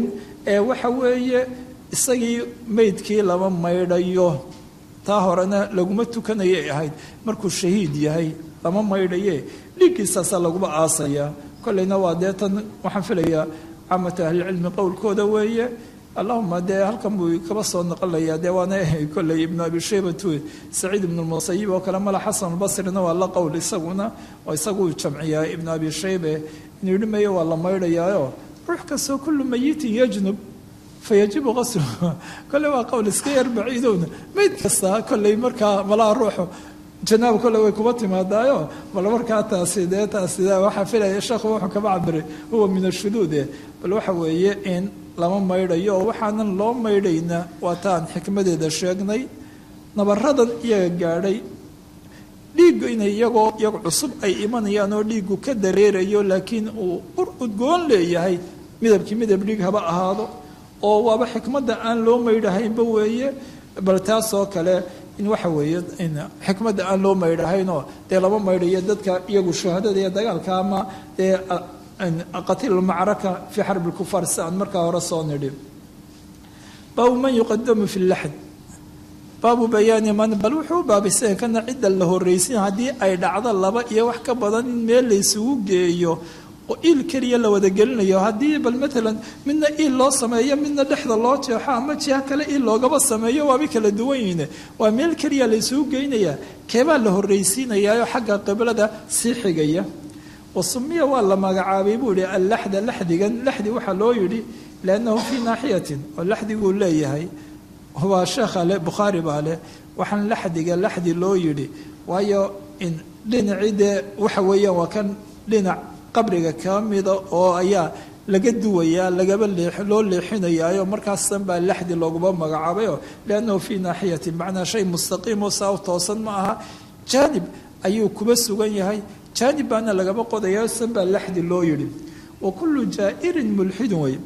ee waxa weeye isagii meydkii lama maydhayo taa horena laguma tukanayay ahayd markuu shahiid yahay lama maydhaye dhiiggiisaasa laguma aasaya kolleyna waa dee tan waxaan filayaa caamatu ahlicilmi qowlkooda weeye allahuma dee halkan buu kaba soo naqlayaa dee waana kolley ibnu abi shaybatu saciid ibnu lmusayib oo kale mala xasan albasrina waa la qowl isaguna oo isaguu jamciyaa ibnu abi shaybe inuu yidhi mayo waa la maydhayaayo ruux kastoo kullu mayitin yajnub fayajibu qasluhu kolley waa qowl iska yar baciidowna meyd kasta kolley markaa malaha ruuxu janaab kolle way kuma timaadaayo bal markaa taasi dee taasi waxaa filaya sheekhu wuxuu kaba cabiray huwa min ashuduude bal waxa weeye in lama maydhayo oo waxaanan loo maydhayna waa taan xikmadeeda sheegnay nabaradan iyaga gaadhay dhiiggu inay iyagoo iyagu cusub ay imanayaan oo dhiiggu ka dareerayo laakiin uu ur udgoon leeyahay midabkii midab dhiig haba ahaado oo waaba xikmadda aan loo maydhahaynba weeye bal taasoo kale in waxa weeye xikmadda aan loo maydhahaynoo dee lama maydhayo dadka iyagu shuhadada iyo dagaalka ama dee qatiilulmacraka fii xarbi lkufaar si aan markaa hore soo nidhi baabu man yuqadamu fi laxd baabu bayaani man bal wuxuu baabaysan kana cidda la horraysin haddii ay dhacdo laba iyo wax ka badan in meel laysugu geeyo oo iil keliya la wada gelinayo haddii bal maalan midna iil loo sameeyo midna dhexda loo jeexo ama jiha kale iil loogaba sameeyo waaba kala duwan yihiin waa meel keliya la isugu geynayaa keebaa la horraysiinayaaoo xagga qiblada sii xigaya wasumiya waa la magacaabay buu yihi allaxda laxdigan laxdi waxaa loo yidhi liannahu fii naaxiyatin oo laxdiguu leeyahay waa sheekha le bukhaari baa leh waxaan laxdiga laxdi loo yidhi waayo in dhinacii dee waxa weeyaan waa kan dhinac qabriga ka mida oo ayaa laga duwayaa lagaba loo leexinayaayo markaasan baa laxdi looguma magacaabayo liannahu fii naaxiyatin macnaa shay mustaqiimo saa u toosan ma aha jaanib ayuu kuba sugan yahay jaanib baana lagaba qodaya san baa laxdi loo yidhi wa kullu jaa'irin mulxidun wey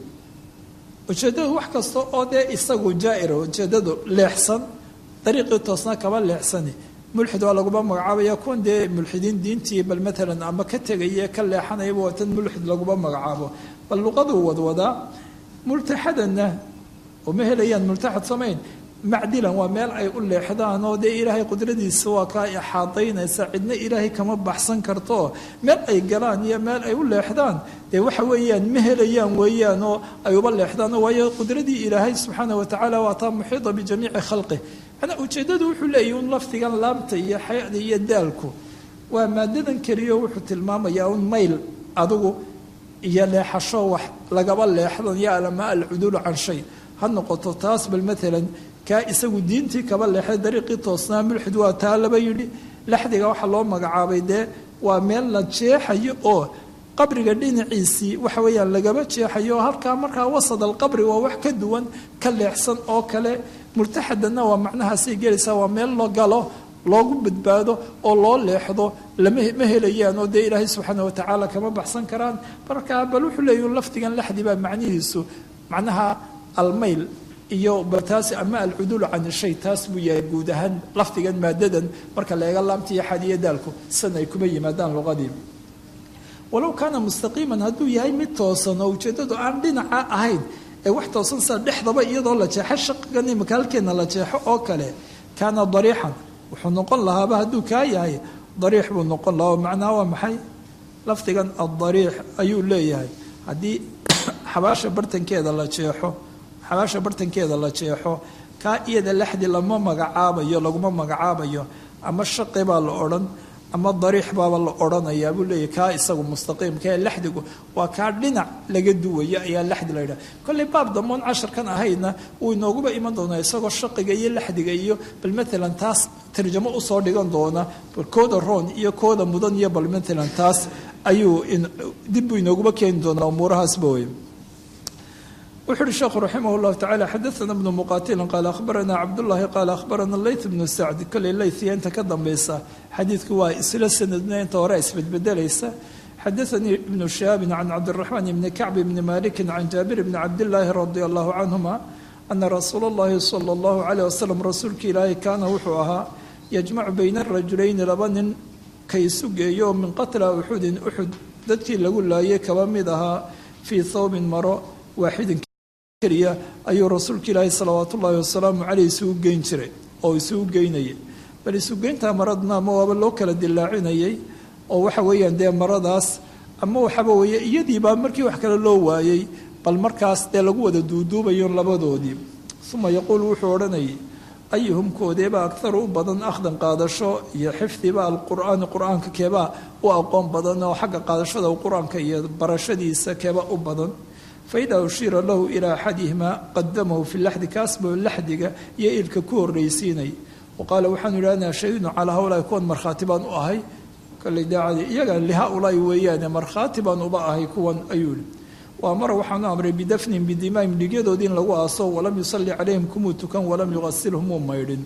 ujeeddadu wax kasta oo dee isagu jaa'ira ujeeddadu leexsan dariiqii toosna kaba leexsani mulxid waa laguma magacaabaya kuwan dee mulxidiin diintii bal maalan ama ka tegaya ka leexanayaba waa tan mulxid laguma magacaabo bal luqaduu wadwadaa multaxadanna uma helayaan multaxad samayn macdilan waa meel ay u leexdaan oo dee ilaahay qudradiisa waa kaa ixaadaynaysa cidna ilaahay kama baxsan karto meel ay galaan iyo meel ay u leexdaan dee waxa weeyaan ma helayaan weeyaan oo ay uba leexdaan waayo qudradii ilaahay subxaana watacaala waa taa muxiida bijamiici khalqih manaa ujeeddadu wuxuu leeyahy un lafdigan laabta iyo xayada iyo daalku waa maadadan keliyo wuxuu tilmaamayaa un mayl adigu iyo leexasho wax lagaba leexdan yo alama alcuduulu can shay ha noqoto taas bal maalan kaa isagu diintii kaba leexday dariiqii toosnaa mulxid waa taa laba yidhi laxdiga waxaa loo magacaabay dee waa meel la jeexayo oo qabriga dhinaciisii waxa weeyaan lagaba jeexayo oo halkaa markaa wasad alqabri waa wax ka duwan ka leexsan oo kale murtaxadanna waa macnahaasay gelaysaa waa meel lo galo loogu badbaado oo loo leexdo lama ma helayaan oo dee ilaahay subxaana watacaala kama baxsan karaan markaa bal wuxuu leeyahy lafdigan laxdi baa macnihiisu macnaha almayl iyo baltaasi ama alcuduulu can shay taas buu yahay guud ahaan lafdigan maadadan marka laega laamta iyo xadiyo daalku san ay kuma yimaadaan luqadii walow kaana mustaqiiman hadduu yahay mid toosan oo ujeeddadu aan dhinaca ahayn ee wax toosan sida dhexdaba iyadoo la jeexo shaqigan imika halkeena la jeexo oo kale kaana dariixan wuxuu noqon lahaaba hadduu kaa yahay dariix buu noqon lahaa oo macnaha waa maxay lafdigan addariix ayuu leeyahay haddii xabaasha bartankeeda la jeexo xabaasha bartankeeda la jeexo kaa iyada laxdi lama magacaabayo laguma magacaabayo ama shaqi baa la odhan ama dariix baaba la odhanayaa buu leeyahy kaa isagu mustaqiimka ee laxdigu waa kaa dhinac laga duwayo ayaa laxdi la yidhaha kolley baab damboon casharkan ahaydna wuu inooguba iman doonaa isagoo shaqiga iyo laxdiga iyo bal maalan taas tarjamo usoo dhigan doona bal kooda roon iyo kooda mudan iyo bal maalan taas ayuu dib buu inooguba keeni doonaa umuurahaasba wey wuxu uhi sheekhu raximah llahu tacala xadaana bnu muqatilin qaala akhbarana cabdullaahi qaala akhbarana leyt bnu sacd kolley leytiya inta ka dambaysa xadiidku waa isla sanadna inta hore isbedbedelaysa xadaanii ibnu shihaabin can cabdiraxmaan ibni kacbi bni malikin can jaabir bni cabdillaahi radia allahu canhuma ana rasuula اllahi sala allahu calayh wasalam rasuulka ilaahay kaana wuxuu ahaa yajmacu bayna arajulayni laba nin kay isu geeyo min qatla uxudin uxud dadkii lagu laayay kaba mid ahaa fii thawbin maro waaxidin keliya ayuu rasuulka ilaahi salawaat ullaahi wasalaamu caleyh isugu geyn jiray oo isugu geynayay bal isugeyntaa maradna ama waaba loo kala dilaacinayay oo waxa weeyaan dee maradaas ama waxaaba weeye iyadiibaa markii wax kale loo waayey bal markaas dee lagu wada duuduubayo labadoodii uma yaquul wuxuu odhanayay ayuhum koodeeba akharu u badan akhdan qaadasho iyo xifdiba alqur'aani qur-aanka keebaa u aqoon badan oo xagga qaadashada qur-aanka iyo barashadiisa keeba u badan faidaa ushiira lahu ilaa axadihimaa qadamahu fi laxdi kaasbao laxdiga iyo ilka ku horraysiinay wa qaala waxaanu idhi anaa shahidnu calaa hawlaai kuwan markhaati baan u ahay kale daacadii iyaga lihaa-ulaai weeyaane markhaati baan uba ahay kuwan ayuu ihi waa mara waxaanu amray bidafnin bidimaahim dhigyadoodii in lagu aaso walam yusalli calayhim kumuu tukan walam yuqasilhum muu maydhin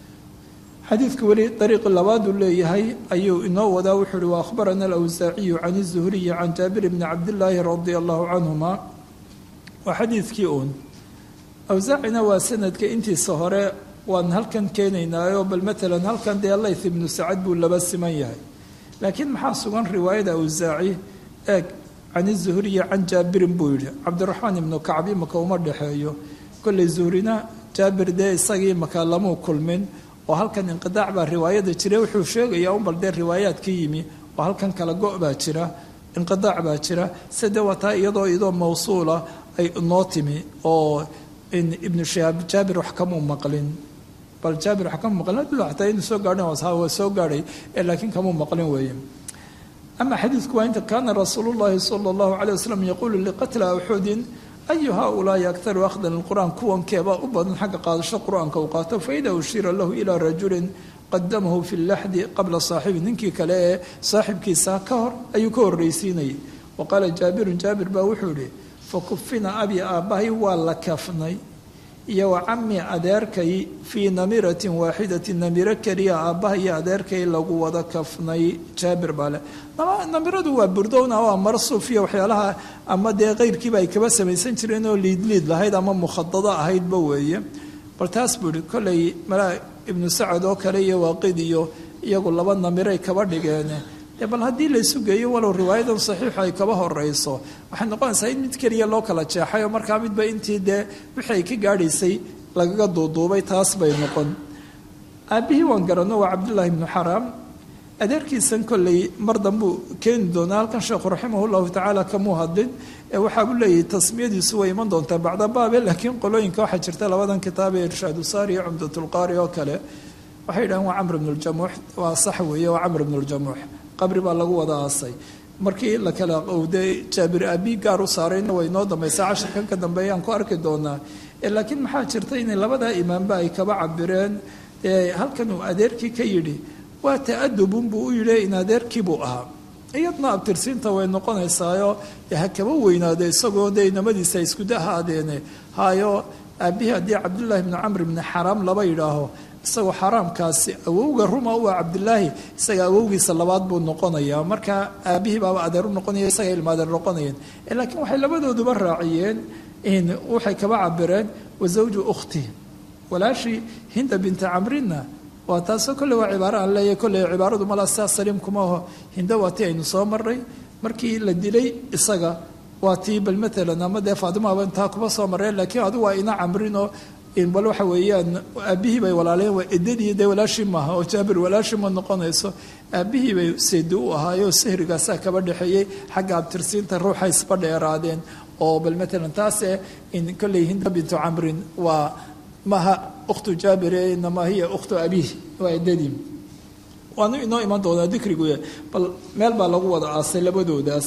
xadiidka weli dariiqi labaaduu leeyahay ayuu inoo wadaa wuxuu uhi wa akhbarana alawsaaciyu can izuhriyi can jaabir bni cabdillaahi radia allahu canhuma waa xadiidkii uun awsaacina waa sanadka intiisa hore waan halkan keenaynaayo bal matalan halkan dee layth ibnu sacad buu laba siman yahay laakiin maxaa sugan riwaayada awsaaci eeg can izuhriyi can jaabirin buu yidhi cabdiraxmaan ibnu kacbi maka uma dhexeeyo kolley zuhrina jaabir dee isagii maka lamuu kulmin oo halkan inqidaac baa riwaayada jira wuxuu sheegayaa un bal dee riwaayaadka yimi oo halkan kala go' baa jira inqidaac baa jira side wataa iyadoo iyadoo mawsuula ay noo timi oo ibnu shihaab jaabir wax kamuu maqlin bal jaabir wax kamuu maqlin ataa inuu soo gaadhin waa soo gaadhay laakiin kamuu maqlin weeye ama xadiidku waa inta kaana rasuulu llahi sala allahu calay wasalam yaquulu liqatla uxudin ayu haaulaai aktaru akhdan lqur'aan kuwankeebaa u badan xagga qaadasho qur-aanka uu qaato faida ushiira lahu ilaa rajulin qadamahu fi laxdi qabla saaxibi ninkii kale ee saaxibkiisa ka hor ayuu ka horraysiinayay wa qaala jaabirun jaabir baa wuxuu ihi fakufina abi aabbahay waa la kafnay iyo wa cami adeerkay fii namiratin waaxidatin namiro keliya aabbaha iyo adeerkay lagu wada kafnay jaabir baa leh namiradu waa burdowna waa marsuuf iyo waxyaalaha ama dee keyrkiiba ay kaba samaysan jireen oo liidliid lahayd ama mukhadado ahaydba weeye bal taas buu ihi kolley malaa ibnu sacad oo kale iyo waaqid iyo iyagu laba namiray kaba dhigeen bal haddii laysu geeyo walow riwaayadan saxiixu ay kaba horeyso waxay noqonaysaa in mid keliya loo kala jeexay oo markaa midba intii dee wixii ay ka gaadhaysay lagaga duuduubay taas bay noqon aabbihii waan garanno waa cabdullaahi ibnu xaraam adeerkiisan kolley mar dambuu keeni doonaa halkan sheekhu raximah llahu tacaala kamuu hadlin ee waxaabuu leeyahay tasmiyadiisu way iman doontaa bacda baabe laakiin qolooyinka waxaa jirta labadan kitaab ee irshaadu saari iyo cumdatulqaari oo kale waxay yidhahaan waa camr ibnu ljamuux waa sax weeye waa camr ibnu ljamuux qabri baa lagu wada aasay markii la kala qowday jaabir aabi gaar u saarayna way noo dambaysaa casharkan ka dambeeyaan ku arki doonaa laakiin maxaa jirta inay labadaa imaamba ay kaba cabireen halkan uu adeerkii ka yidhi waa ta-adubun buu u yidhi in adeerkii buu ahaa iyadna abtirsiinta way noqonaysaayo ha kaba weynaade isagoo dee inamadiisa iskuda haadeene hayo aabihii haddii cabdullaahi bni camr bni xaraam laba yidhaaho isagoo xaraamkaasi awowga ruma u ah cabdilaahi isaga awowgiisa labaad buu noqonayaa marka aabihii baaba adeer u noqonaya isaga ilma adeer noqonayeen laakiin waxay labadooduba raaciyeen waxay kaba cabireen wa zawju ukhti walaashii hinda binta camrinna waa taasoo kolle waa cibaaro aan leeyahay kolley cibaaradu malaa sidaa saliim kuma aho hinda waa tii aynu soo marray markii la dilay isaga waa tii bal matalan ama dee faatimaaba intaa kuma soo marreen laakiin adigu waa ina camrinoo bal waxa weeyaan aabbihii bay walaaleen waa edadii dee walaashii maaha oo jaabir walaashii ma noqonayso aabbihii bay seedi u ahaayoo sahrigaasaa kaba dhexeeyey xagga abtirsiinta ruuxa isba dheeraadeen oo bal matalan taase in kolley hinda bintu camrin waa maha ukhtu jaabir inamaa hiya ukhtu abiih waa edadii waanu inoo iman doonaa dikrigu bal meel baa lagu wada aasay labadoodaas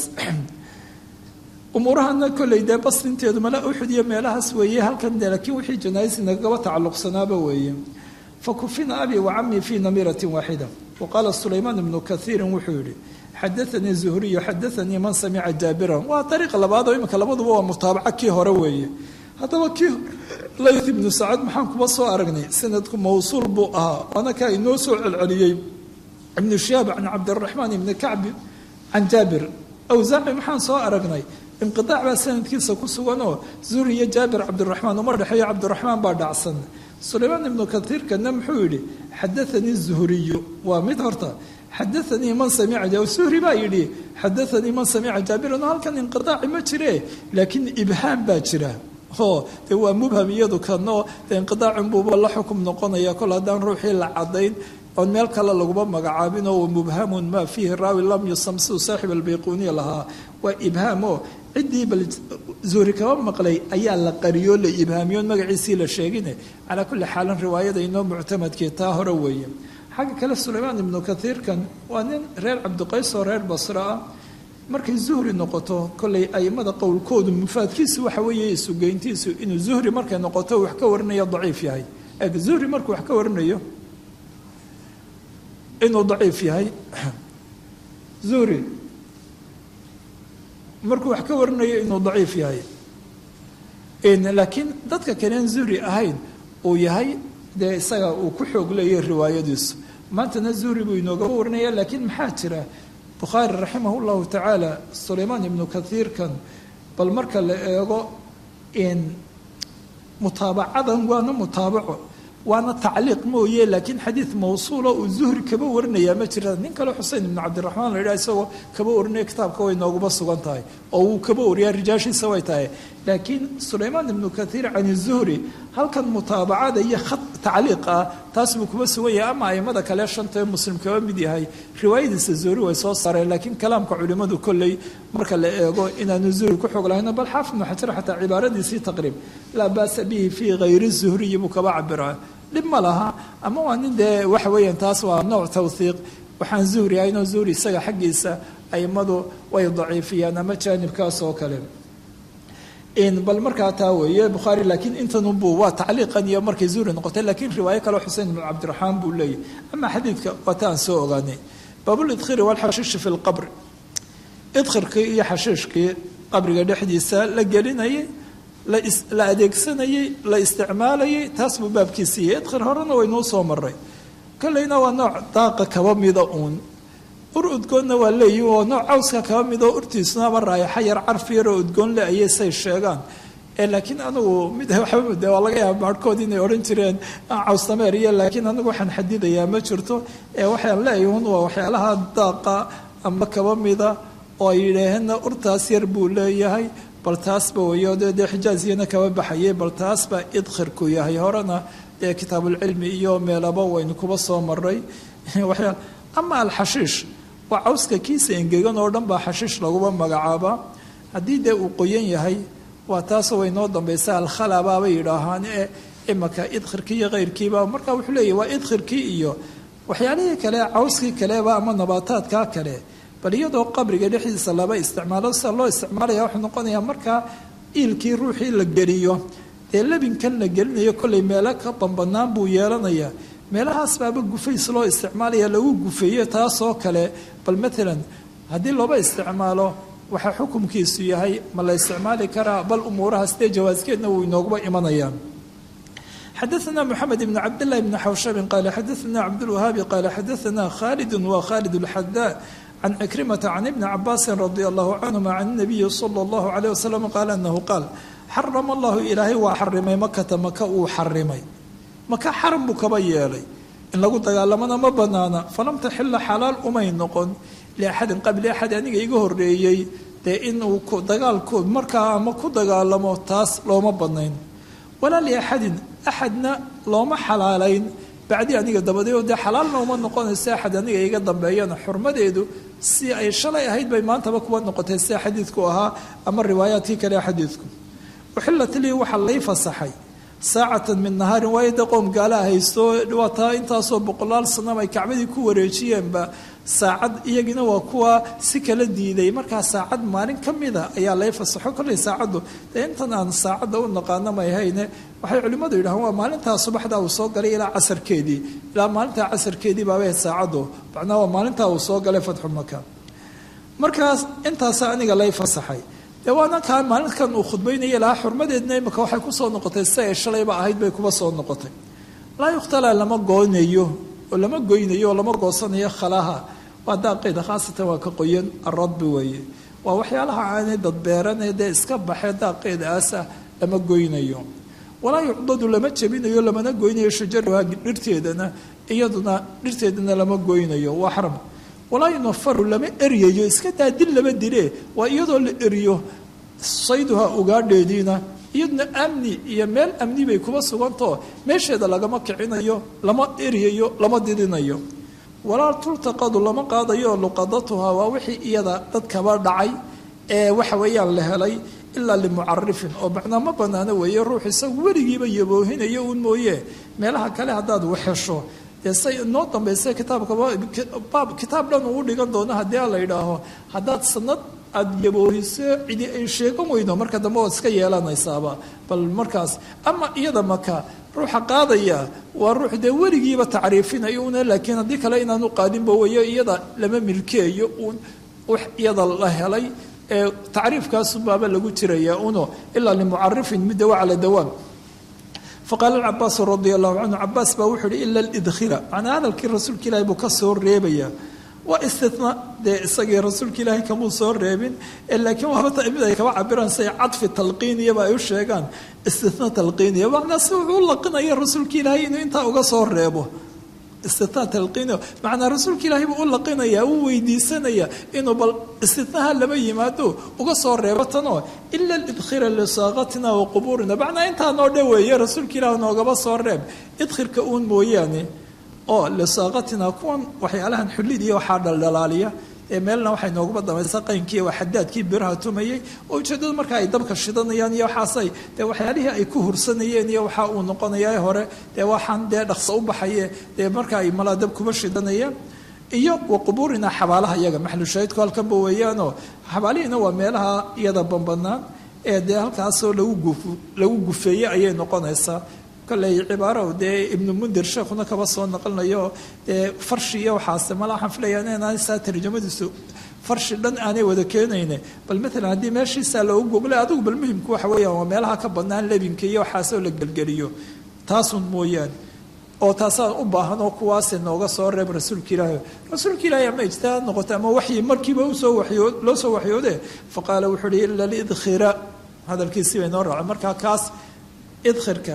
umuurahana kolley dee basrinteedu mala uxud iyo meelahaas weeye halkan de laakiin wixii janaaisi nagaba tacalluqsanaaba weeye fakufina abi wa camii fii namiratin waaxida wa qaala sulaymaan ibnu kaiirin wuxuu yihi xadaanii zuhriyu xadaanii man samica jaabiran waa dariiqa labaad oo iminka labaduba waa mutaabaca kii hore weeye haddaba kii layth ibnu sacad maxaan kuba soo aragnay sanadku mawsuul buu ahaa waana kaa inoo soo celceliyey ibnu shihaab can cabdiraxmaan ibni kacbi can jaabir awsaaci maxaan soo aragnay inqiaac baa sanadkiisa ku suganoo zuhri iyo jaabir cabdiraxmaan uma dhexeeyo cabdiraxmaan baa dhacsan sulaymaan ibnu kaiirkana muxuu yidhi xadaanii zuhriyu waa mid horta xadaanii man samica zuhri baa yidhi xadaanii man samica jaabiran halkan inqiaaci ma jire laakiin ibhaam baa jira oo dee waa mubham iyadu kanoo dee inqidaacunbuuba la xukum noqonaya kol haddaan ruuxii la cadayn oon meel kale laguma magacaabin oo mubhamun maa fiihi raawi lam yusam siduu saaxib albayquniya lahaa waa ibhaam oo ciddii bal zuhri kaba maqlay ayaa la qariyoo la ibhaamiyoon magaciisii la sheegine calaa kulli xaalin riwaayada inoo muctamadkii taa hore weeye xagga kale sulaymaan ibnu kaiirkan waa nin reer cabdiqays oo reer basra ah markay zuhri noqoto kollay aimada qowlkoodu mufaadkiisu waxa weeye isugeyntiisu inuu zuhri markay noqoto wax ka warinayo daciif yahay eeg zuhri markuu wax ka warinayo inuu daciif yahay zuhri markuu wax ka warinayo inuu daciif yahay laakiin dadka kaleen zuhri ahayn uu yahay dee isaga uu ku xoog leeyahy riwaayadiisu maantana zuhri buu inoogaba warinaya laakiin maxaa jira bukhaari raximah llahu tacaala sulaymaan ibnu kaiirkan bal marka la eego mutaabacadan waana mutaabaco waana tacliiq mooye laakiin xadiid mawsuula uu zuhri kaba warinayaa ma jira nin kale xusein ibnu cabdiraxmaan la yidhaha isagoo kaba warinaya kitaabka way nooguba sugan tahay oo wuu kaba wariyaa rijaashiisa way tahay laakiin sulaymaan ibnu kaiir can zuhri halkan mutaabacada iyo khad tacliiq ah taas buu kuba sugan yahay ama aimada kale shanta muslim kaba mid yahay riwaayadiisa zuhri way soo saareen laakiin kalaamka culimmadu kolley marka la eego inaanu zuhri ku xoog lahayn bal xaafid ibnu xajar xataa cibaaradiisii taqriib laa baasa bihi fii hayri zuhriyi buu kaba cabiraa dhib ma laha ama waa nin dee waxa weeyaan taas waa nooc tawhiiq waxaan zuhri ahaynoo zuhri isaga xaggiisa aimadu way daciifiyaan ama jaanibkaas oo kale bal markaa taa weeye bukhaari laakiin intanunbu waa tacliiqan iyo markay zuhri noqotay laakiin riwaayo kaleo xusein ibnu cabdiraxmaan buu leeyahy ama xadiidka waa ta aan soo ogaanay baabulidkhiri walxashiishi fi lqabri idkhirkii iyo xashiishkii qabriga dhexdiisa la gelinayay la adeegsanayey la isticmaalayay taas buu baabkiisiiyey idkhir horena waynuu soo maray kolleyna waa nooc daaqa kaba mida uun ur udgoonna waa leeyihi oo nooc cawska kaba mid oo urtiisuna ama raayaxa yar carfi yaroo udgoon le ayay say sheegaan laakiin anigu mid waxba de waa laga yaaba baarhkood inay odhan jireen cawstameer iyo laakiin anigu waxaan xadidayaa ma jirto waxaan leeyahi un waa waxyaalaha daaqa ama kaba mida oo ay yidhaaheenna urtaas yar buu leeyahay bal taasba weyo de dee xijaaziyana kaba baxayay bal taasba idkhirku yahay horena dee kitaabulcilmi iyo meelaba waynu kuba soo maray waxyaa ama alxashiish waa cawska kiisa engegan oo dhan baa xashiish laguba magacaabaa haddii dee uu qoyan yahay waa taasoo way noo dambaysa alkhalabaabay yidhaahaan ee imaka idkhirkii iyo keyrkiiba marka wuxuu leeyahy waa idkhirkii iyo waxyaalihii kale cawskii kaleba ama nabaataadkaa kale bal iyadoo qabriga dhexdiisa laba isticmaalo sida loo isticmaalaya wuxuu noqonayaa markaa iilkii ruuxii la geliyo dee lebinkan la gelinayo kollay meelo ka bambanaan buu yeelanayaa meelahaas baaba gufays loo isticmaalaya lagu gufeeyo taasoo kale bal maalan haddii looba isticmaalo waxaa xukumkiisu yahay ma la isticmaali karaa bal umuurahaas dee jawaaskeedna wuu inooguba imanayaan xadaثna mxamed ibn cabdالlah bn xawshabin qala xadaثna cabdالwahaabi qala xadaثna khaalid wa khaalid اlxadaa can cikrimata can ibni cabaasi radi allahu canhuma can الnabiyi slى اllahu عalيه waslm qaala anahu qaal xarama allahu ilaahay waa xarimay makata maka uu xarimay maka xaram buu kaba yeelay in lagu dagaalamana ma banaana falam taxila xalaal umay noqon liaxadin qabli axad aniga iga horeeyey dee inuu dagaalku markaa ama ku dagaalamo taas looma banayn walaa liaxadin axadna looma xalaalayn bacdi aniga dabadeed dee xalaalna uma noqonayso axad aniga iga dambeeyana xurmadeedu si ay shalay ahayd bay maantaba kuwa noqotay sida xadiidku ahaa ama riwaayaadkii kale xadiidku uxilat lii waxaa lay fasaxay saacatan min nahaarin waayo dee qoom gaalaha haysto dhawaataa intaasoo boqolaal sanam ay kacbadii ku wareejiyeenba saacad iyagina waa kuwa si kala diiday markaa saacad maalin ka mida ayaa lay fasaxo kollay saacaddu dee intan aan saacadda u naqaano may hayne waxay culimmadu yidhahaan waa maalintaa subaxda uu soo galay ilaa casarkeedii ilaa maalintaa casarkeedii baabay saacaddu macnaa waa maalintaa uu soo galay fatxu maka markaas intaasa aniga lay fasaxay dee waana kaa maalinkan uu khudbaynaya lahaa xurmadeedna imika waxay kusoo noqotay si ay shalayba ahayd bay kuba soo noqotay laa yukhtalaa lama goonayo oo lama goynayo oo lama goosanayo khalaha waa daaqeeda khaasatan waa ka qoyan aradbi weeye waa waxyaalaha aanay dadbeeranee dee iska baxee daaqeeda aasa lama goynayo walaa yucdadu lama jebinayo lamana goynayo shajaruha dhirteedana iyaduna dhirteedana lama goynayo waa xaram walaa yunafaru lama eryayo iska daa dil lama dile waa iyadoo la eriyo sayduha ugaadheediina iyaduna amni iyo meel amni bay kuba sugantao meesheeda lagama kicinayo lama eryayo lama didinayo walaa tultaqadu lama qaadayo luqadatuhaa waa wixii iyada dadkaba dhacay ee waxa weeyaan la helay ilaa limucarifin oo macnaa ma banaano weeye ruux isagu weligiiba yaboohinayo uun mooye meelaha kale haddaad waxhesho dee say inoo dambaysa kitaabkabaab kitaab dhan uu dhigan doono haddii a la yidhaaho haddaad sanad aada yaboohiso cidi ay sheegan weyno marka dambe ood iska yeelanaysaaba bal markaas ama iyada maka ruuxa qaadaya waa ruux dee weligiiba tacriifinayo una laakiin haddii kale inaanu qaadinba weyo iyada lama milkeeyo uun wax iyada la helay ee tacriifkaasubaaba lagu jiraya uno ilaa limucarifin midda waa cala dawaam faqaala cabaasu radia allahu canhu cabaas baa wuxuu uhi ila lidkhira macnaa hadalkii rasuulka ilaahi buu ka soo reebaya waa istina dee isagii rasuulka ilaahi kamuu soo reebin laakiin waaba mid ay kaba cabiraan say cadfi talqiiniyaba ay u sheegaan istina talqiiniya macnaa si wuxuu u laqinaya rasuulka ilaahi inuu intaa uga soo reebo istina talqiiniya macnaa rasuulka ilaahi buu u laqinaya uu weydiisanaya inuu bal istinaha lama yimaado uga soo reebo tanoo ila lidkhira lisaaqatina wa qubuurina macnaa intaa noo dhoweeye rasuulka ilaahi noogaba soo reeb idkhirka uun mooyaane oo lisaaqatina kuwan waxyaalahan xullid iyo waxaa dhaldhalaaliya ee meelna waxay nooguba damaysa qaynkii waa xadaadkii biraha tumayay oo ujeeddadu marka ay dabka shidanayaan iyo waxaasay dee waxyaalihii ay ku hursanayeen iyo waxa uu noqonayaa hore dee waxaan dee dhaqso u baxaye dee marka ay malaa dab kuba shidanayaan iyo wa qubuurina xabaalaha iyaga maxlushaahidku halkanba weeyaanoo xabaalihiina waa meelaha iyada bambanaan ee dee halkaasoo lagu guf lagu gufeeyey ayay noqonaysaa kolley cibaaro dee ibnu mundir sheekhuna kaba soo naqlinayo dee farshi iyo waxaase mala waxaan filayaa inaan saa tarjamadiisu farshi dhan aanay wada keenayne bal maalan haddii meeshiisaa loogu goglay adigu bal muhimku waxa weeyaan waa meelaha ka bannaan lebinka iyo waxaasoo la gelgeliyo taasun mooyaane oo taasaan u baahan oo kuwaase nooga soo reeb rasuulka ilaahi rasuulka ilaahi ama ijtihaad noqoto ama waxyi markiiba usoo wayo loo soo waxyoode faqaala wuxuu uhi ila lidkhira hadalkiisii bay noo raacay markaa kaas idkhirka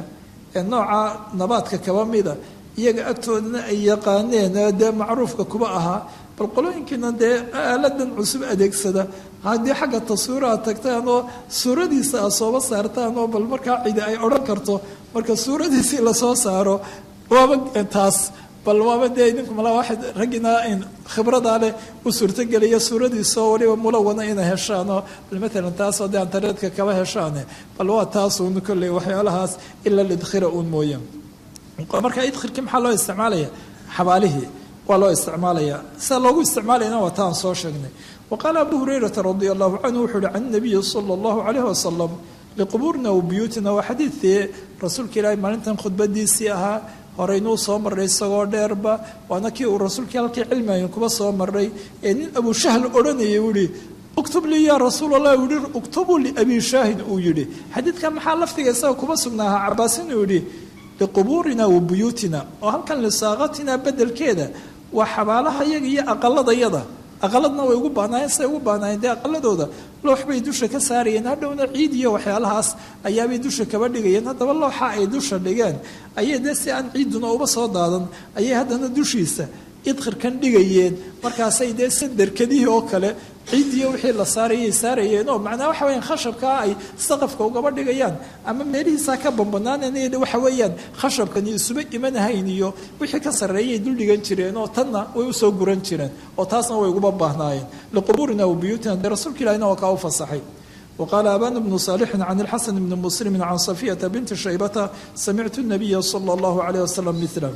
nooca nabaadka kaba mida iyaga agtoodana ay yaqaaneen dee macruufka kuba ahaa bal qolooyinkiina dee aaladan cusub adeegsada haddii xagga taswiiraha tagtaan oo suuradiisa a sooba saartaan oo bal markaa cidi ay odhan karto marka suuradiisii lasoo saaro waaba taas bal waaba dee idinku mala waxaad raggina khibradaa leh u suurtogeliya suuradiisoo waliba mulawana inay heshaanoo bal maalan taasoo dee antareedka kaba heshaane bal waa taasuun kolley waxyaalahaas ila lidkhira uun mooye marka idkhirkii maxaa loo isticmaalaya xabaalihii waa loo isticmaalaya sida loogu isticmaalayna waa taan soo sheegnay wa qaala abu hurayrata radia allahu canhu wuxuu uhi can nabiyi sala allahu calayhi wasalam liqubuurina wa buyuutina waa xadiidkii rasuulka ilaahi maalintan khudbadiisii ahaa horeynuu soo maray isagoo dheerba waana kii uu rasuulkii halkii cilmiayn kuba soo maray ee nin abuushahl odhanayay uu yihi uktub lii yaa rasuul allah uu yihi uktubuu liabi shaahin uu yidhi xadiidkan maxaa lafdiga isaga kuba sugnaaha cabaas inuu yidhi liqubuurina wa buyuutina oo halkan lisaaqatina bedelkeeda waa xabaalaha yaga iyo aqaladayada aqaladna way ugu baanaayeen siday ugu baanaayeen dee aqaladooda loox bay dusha ka saarayeen hadhowna ciid iyo waxyaalahaas ayaabay dusha kaba dhigayeen haddaba looxa ay dusha dhigeen ayay dee si aan ciiduna uba soo daadan ayay haddana dushiisa idkhirkan dhigayeen markaasay dee sandarkadihii oo kale ciidiyo wixii la saarayay saarayeen oo macnaa waxa weyaan khashabkaa ay saqafka ugaba dhigayaan ama meelihiisaa ka bambanaaneen waxa weeyaan khashabkani isuba imanahayn iyo wixii ka sarreeyay dul dhigan jireen oo tanna way usoo guran jireen oo taasna way uguba baahnaayeen liqubuurina wa buyuutina dee rasuulka ilahina waa kaa u fasaxay وقال أبان بن صالح عن الحسن بن مسلم عن صفية بنت شيبة سمعت النبي صلى الله عليه وسلم مثله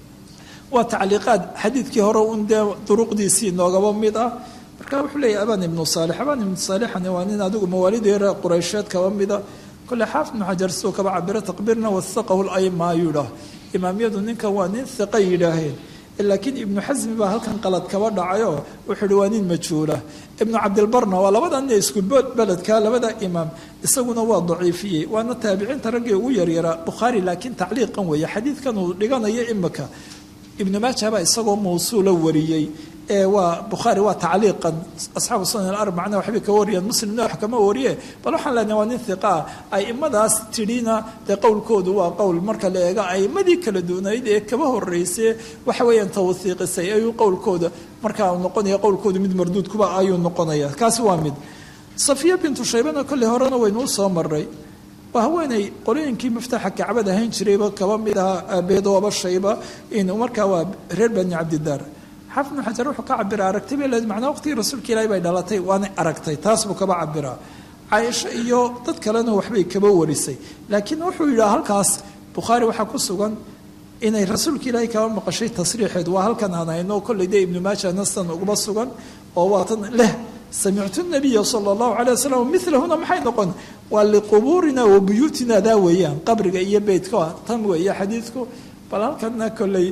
waa tacliiqaad xadiidkii hore un dee duruqdiisii noogaba mid ah marka wuxuu leeyahy aban ibnu saalix aban ibnu saalixani waa nin adigu mawaalidii reer quraysheed kaba mida kole xaafid ibnu xajar siduu kaba cabiro taqbiirna wasaqahu layma ayuu yidhaah imaamyadu ninkan waa nin hiqa yidhaaheen laakiin ibnu xasmi baa halkan qalad kaba dhacayoo wuxuu ihi waa nin majhuula ibnu cabdilbarna waa labada nin isku beledka labada imaam isaguna waa daciifiyey waana taabiciinta raggii ugu yaryaraa bukhaari laakiin tacliiqan weeye xadiidkan uu dhiganayo imika ibnu maaja baa isagoo mawsuula wariyey ee waa bukhaari waa tacliiqan asxaabu sunan arbacana waxbay ka wariyeen muslimna wax kama wariye bal waxaan leenahay waa nin hiqa ah aimadaas tidhina dee qowlkoodu waa qowl marka la eego aimadii kala duunayd ee kaba horreysay waxa weeyaan tawhiiqisay ayuu qowlkooda markaa noqonaya qowlkoodu mid marduudkuba ayuu noqonaya kaasi waa mid safiya bintu shaybana kolley horena waynuu soo maray waa haweeney qolooyinkii maftaxa kacbad ahayn jirayba kaba mid aha aabeedooba shayba in markaa waa reer bani cabdidaar xaafid ibnu xajar wuxuu ka cabiraa aragtay bay leed macnaa waqtigii rasuulka ilaahi bay dhalatay waanay aragtay taas buu kaba cabiraa caaisho iyo dad kalena waxbay kaba warisay laakiin wuxuu yidhaha halkaas bukhaari waxaa ku sugan inay rasuulka ilaahi kaba maqashay tasriixeed waa halkan aan hayno kolley dee ibnu maaja nastan uguba sugan oo waatan leh samictu nabiya sala allahu calay wasalam milahuna maxay noqon waa liqubuurina wa buyuutina daa weeyaan qabriga iyo beytka tan weeye xadiidku bal halkana kolley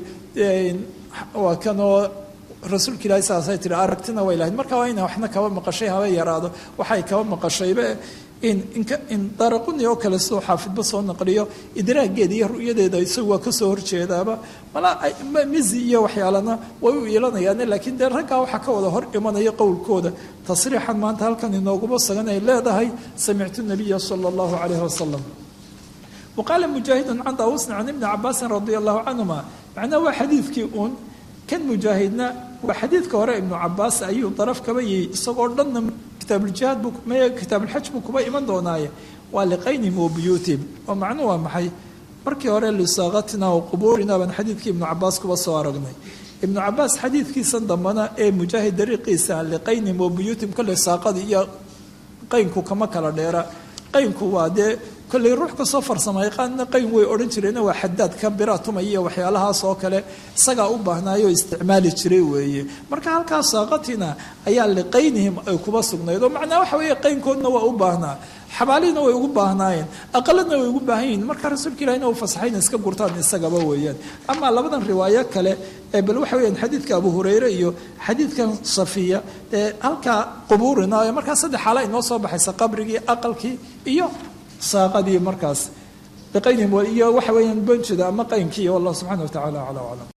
waa kanoo rasuulka ilaahi saasay tihi aragtina way lahayd marka waa ina waxna kaba maqashay haba yaraado waxay kaba maqashayba in in daraquni oo kale sidoo xaafidba soo naqliyo idraageeda iyo ru'yadeeda isagu waa kasoo horjeedaaba mala mizi iyo waxyaalana way u iilanayaan laakiin dee raggaa waxaa ka wada hor imanaya qowlkooda tasriixan maanta halkan inooguma sagan ay leedahay samictu nabiya sala allahu calayhi wasalam waqaala mujaahidun can daawusna can ibni cabaasin radia allahu canhuma macnaha waa xadiidkii uun kan mujaahidna waa xadiidka hore ibnu cabaas ayuu daraf kaba yihi isagoo dhanna kitaabljihaad buu m kitaabulxaj buu kuba iman doonaaye waa liqaynihim wa buyuutihim oo macnuhu waa maxay markii hore lisaaqatina wa qubuurina baan xadiidkii ibnu cabaas kuba soo aragnay ibnu cabaas xadiidkiisan dambana ee mujaahid dariiqiisa liqaynihim wa buyuutihim kolley saaqadii iyo qaynku kama kala dheera qaynku waa dee kolley ruux kasoo farsamay qaanna qayn way odhan jireenna waa xadaad ka bira tumaya iyo waxyaalahaas oo kale isagaa u baahnaayoo isticmaali jiray weeye marka halkaas saaqatina ayaa liqaynihim ay kuba sugnayd oo macnaa waxa weeye qaynkoodna waa u baahnaa xabaalihina way ugu baahnaayeen aqaladna way ugu baahan yihin marka rasuulka ilahina uu fasaxayna iska gurtaan isagaba weeyaan amaa labadan riwaayo kale ee bal waxa weyaan xadiidka abu hureyre iyo xadiidkan safiya ee halkaa qubuurina ee markaa saddex xaala inoo soo baxaysa qabrigii aqalkii iyo saaqadii markaas biqaynihim iyo waxa weeyaan banjida ama qaynkii wallah subxana wa tacala acla aclam